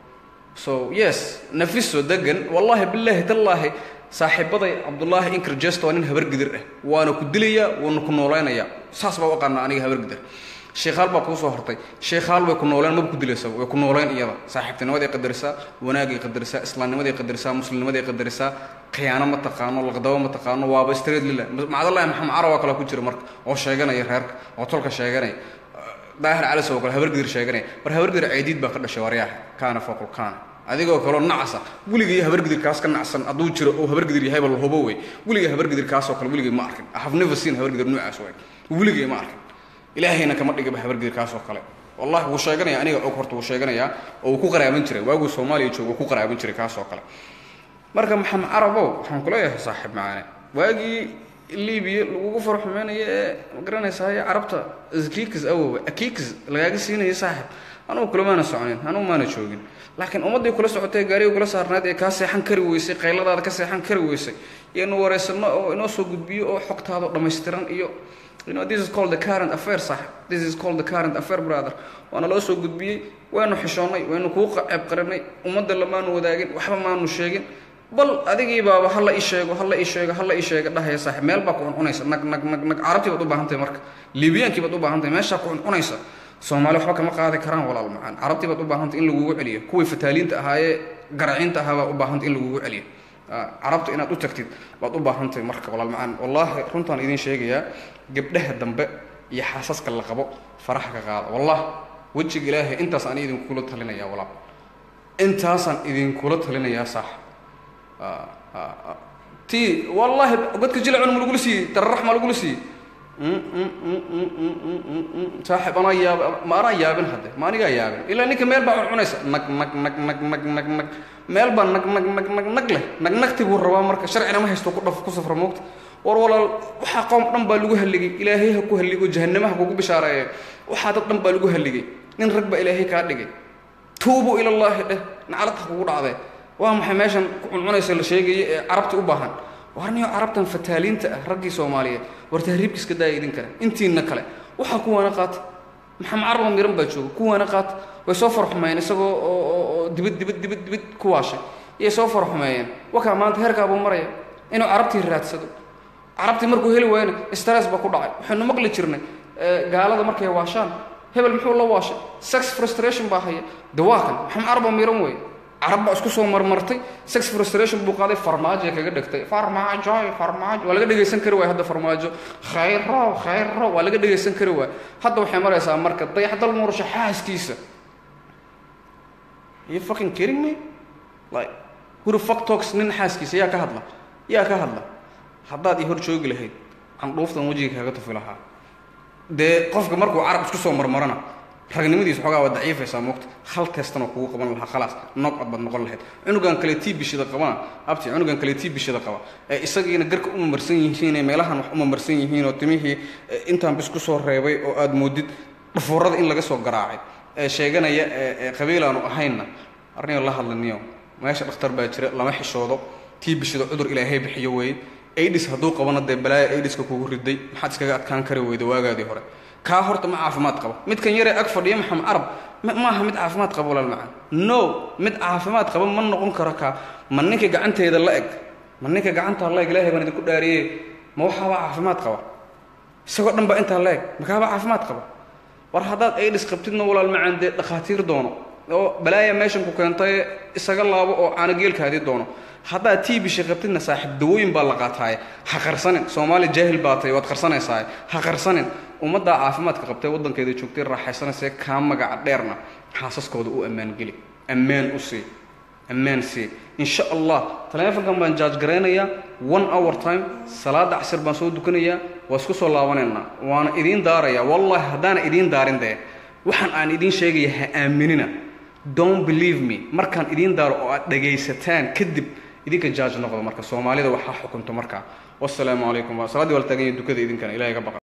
so yes nafiso degan wallaahi bilaahi tallaahi saaxiibaday cabdullaahi inkerjest waa nin habargidir ah waana ku dilayaa waana ku noolaynayaa saas baa u aqaanaa aniga habargidir sheekhaal baa kuu soo hortay sheekhaal way ku nooleen maba ku dilaysa way ku nooleen iyada saaxiibtinimaday qadarisaa wanaagay qadarisaa islaamnimaday qadarisaa muslimnimaday qadarisaa khiyaano ma taqaano laqdabo ma taqaano waaba street lila macdallahi maxamed carab oo kale ku jira marka oo sheeganaya reerka oo tolka sheeganaya daahir calis oo kale habargidir sheeganaya mar habargidir ceydiid baa ka dhashay waryaaha kaana faqul kaana adigoo kaloo nacasa weligay habargidirkaas ka nacsan hadduu jiro oo habargidir yahayba la hubo wey weligay habargidirkaasoo kale weligay ma arkin have never seen habargidir noocaas way weligay ma arkin ilaahayna kama dhigaba habargidirkaasoo kale wallahi wuu sheeganaya aniga og horta wuu sheeganayaa oo uu ku qaraaban jiray waaguu soomaaliya joogo wuu ku qaraaban jiray kaasoo kale marka maxamed carabow waxaan kuleeyahay saaxiib macaane waagii libiya lagugu farxumeynaya ee ma garanaysaay carabta skiks awowa akiks lagaaga siinaya saaxib anugu kule maana soconin anugu maana joogin laakiin ummaddii kula socotay gaariga kula saarnayd ee kaa seexan kari weysay qayladaada ka seexan kari weysay iyo inu wareysano oo inoo soo gudbiyo oo xogtaada dhammaystiran iyo You know, this is called the current affair, saaxib. This is called the current affair, brother. Waana loo soo gudbiyey, waynu xishoonnay, waynu kuu ceeb qarinay, ummadda lamaanu wadaagin, waxba maanu sheegin. bal adigii baaba hala ii sheego hala ii sheego hala ii sheego dhahaya saaxib meel baa ku cuncunaysa nag nag nag nag carabtii baad u baahan tahay marka liibiyaankii baad u baahan tahay meeshaa ku cuncunaysa soomaali waxba kama qaadi karaan walaal macaan carabtii baad u baahan tahay in lagugu celiyo kuwii fataaliinta ahaayee garaciinta ahaa baa u baahan tahay in lagugu celiyo carabta inaad u tagtid baad u baahan tahay marka walaal macaan wallaahi runtaan idiin sheegayaa gabdhaha dambe iyo xaasaska la qabo faraxa ka qaada wallah wejiga ilaahay intaas aan idinkula talinayaa walaal intaasaan idinkula talinayaa saax ti wallaahi godka jilcun ma lagula siiyey dararax ma lagula siiyey saaxib anaa yaab ma anaa yaabin hadde ma anigaa yaabin ilaa ninka meel baa cuncunaysa nag nag nag nag nag nag nag meel baa nag nag nag nag nag leh nag nagti buu rabaa marka sharcina ma haysto ku dhaf ku safra moogta war walaal waxaa qoom dhan baa lagu halligay ilaahay ha ku halligo jahannamaha kugu bishaareeye waxaa dad dhan baa lagu halligay nin rag baa ilaahay kaa dhigay tuubuu ilallaahi dheh naclad ha kugu dhacdee waa maxay meeshan ku cuncunaysa la sheegaya ee carabti u baahan warniyo carabtan fataaliinta ah raggii soomaaliyeed war tahriibka iska daaya idin kale intiina kale waxaa kuwaana qaata maxamed caraba miran baa jooga kuwaana qaata way soo farxumeeyeen isagoo oo dibad dibad dibad dibad ku waashay iyay soo farxumeeyeen wakaa maanta heerkaabuu maraya inuu carabtii raadsado carabtii markuu heli waayna stress baa ku dhacay waxaynu maqli jirnay gaalada markay waashaan hebel muxuu la waashay sex frustration baa haya dawaakan maxamed caraba miran weeye carab baa isku soo marmartay sex frustration buu qaaday farmaajo kaga dhigtay farmaajo farmaajo waa laga dhegaysan kari waay hadda farmaajo khayro khayro waa laga dhegaysan kari waay hadda waxay maraysaa marka dayaxdal nuursha xaaskiisa you fucking kidding me like who the fuck talks nin xaaskiisa yaa ka hadla yaa ka hadla haddaad i hor joogi lahayd candhuuftan wejiga kaga tufi lahaa dee qofka markuu carab isku soo marmarana ragnimadiisa xoogaa waa daciifaysaa moogta hal teestanoo kugu qaban lahaa khalaas nog cod baad noqon lahayd cunugan kale tii bishida qabana abti cunugan kale tii bishida qaba ee isagiina garka uma marsan yihiin ee meelahan wax uma marsan yihiin oo timihii intaan bis ku soo reebay oo aad moodid dhafuurada in laga soo garaacay ee sheeganaya ee qabiilaanu ahaynna arniyo la hadlaniyo meesha dhakhtar baa jira lama xishoodo tii bishida cudur ilaahay bixiyo weeye aidhis hadduu qabana dee balaaya aidhiska kugu riday maxaad iskaga adkaan kari weyda waagaadii hore kaa horta ma caafimaad qabo midkan yaree ag fadhiya maxamed carab maaha mid caafimaad qaba walaal macaan no mid caafimaad qaba ma noqon karo kaa ma ninka gacanteeda la eg ma ninka gacantaa la eg ilaahay baan idinku dhaariye ma waxaabaa caafimaad qaba isagoo dhan baa intaa la eg makaabaa caafimaad qaba war haddaad aidhis qabtidna walaal macaan dee dhakhaatiir doono oo balaaya meeshan ku keentay isaga laabo oo caanogeelkaadii doono haddaad tii bisha qabtidna saaxiib dawooyin baa la qaataaye ha qarsanin soomaali jaahil baa tahay waad qarsanaysaa ha qarsanin ummaddaa caafimaadka qabtay waddankeeda joogtay raaxaysanaysee kaa magaca dheerna xaasaskooda u ammaan geli ammaan u sii ammaan sii insha allah taleefonkan baan jaaj garaynayaa one hour time salaada casir baan soo dukanayaa waa isku soo laabanaynaa waana idiin daarayaa wallahi haddaana idiin daarin dee waxaan aan idiin sheegaya ha aaminina don't believe me markaan idiin daaro oo aad dhagaysataan kadib idinka jaaj noqdo marka soomaalida waxaa xukunto markaa wasalaamu calaykum waa salaadii waa la taagan yahay dukada idinkana ilahay ka baqa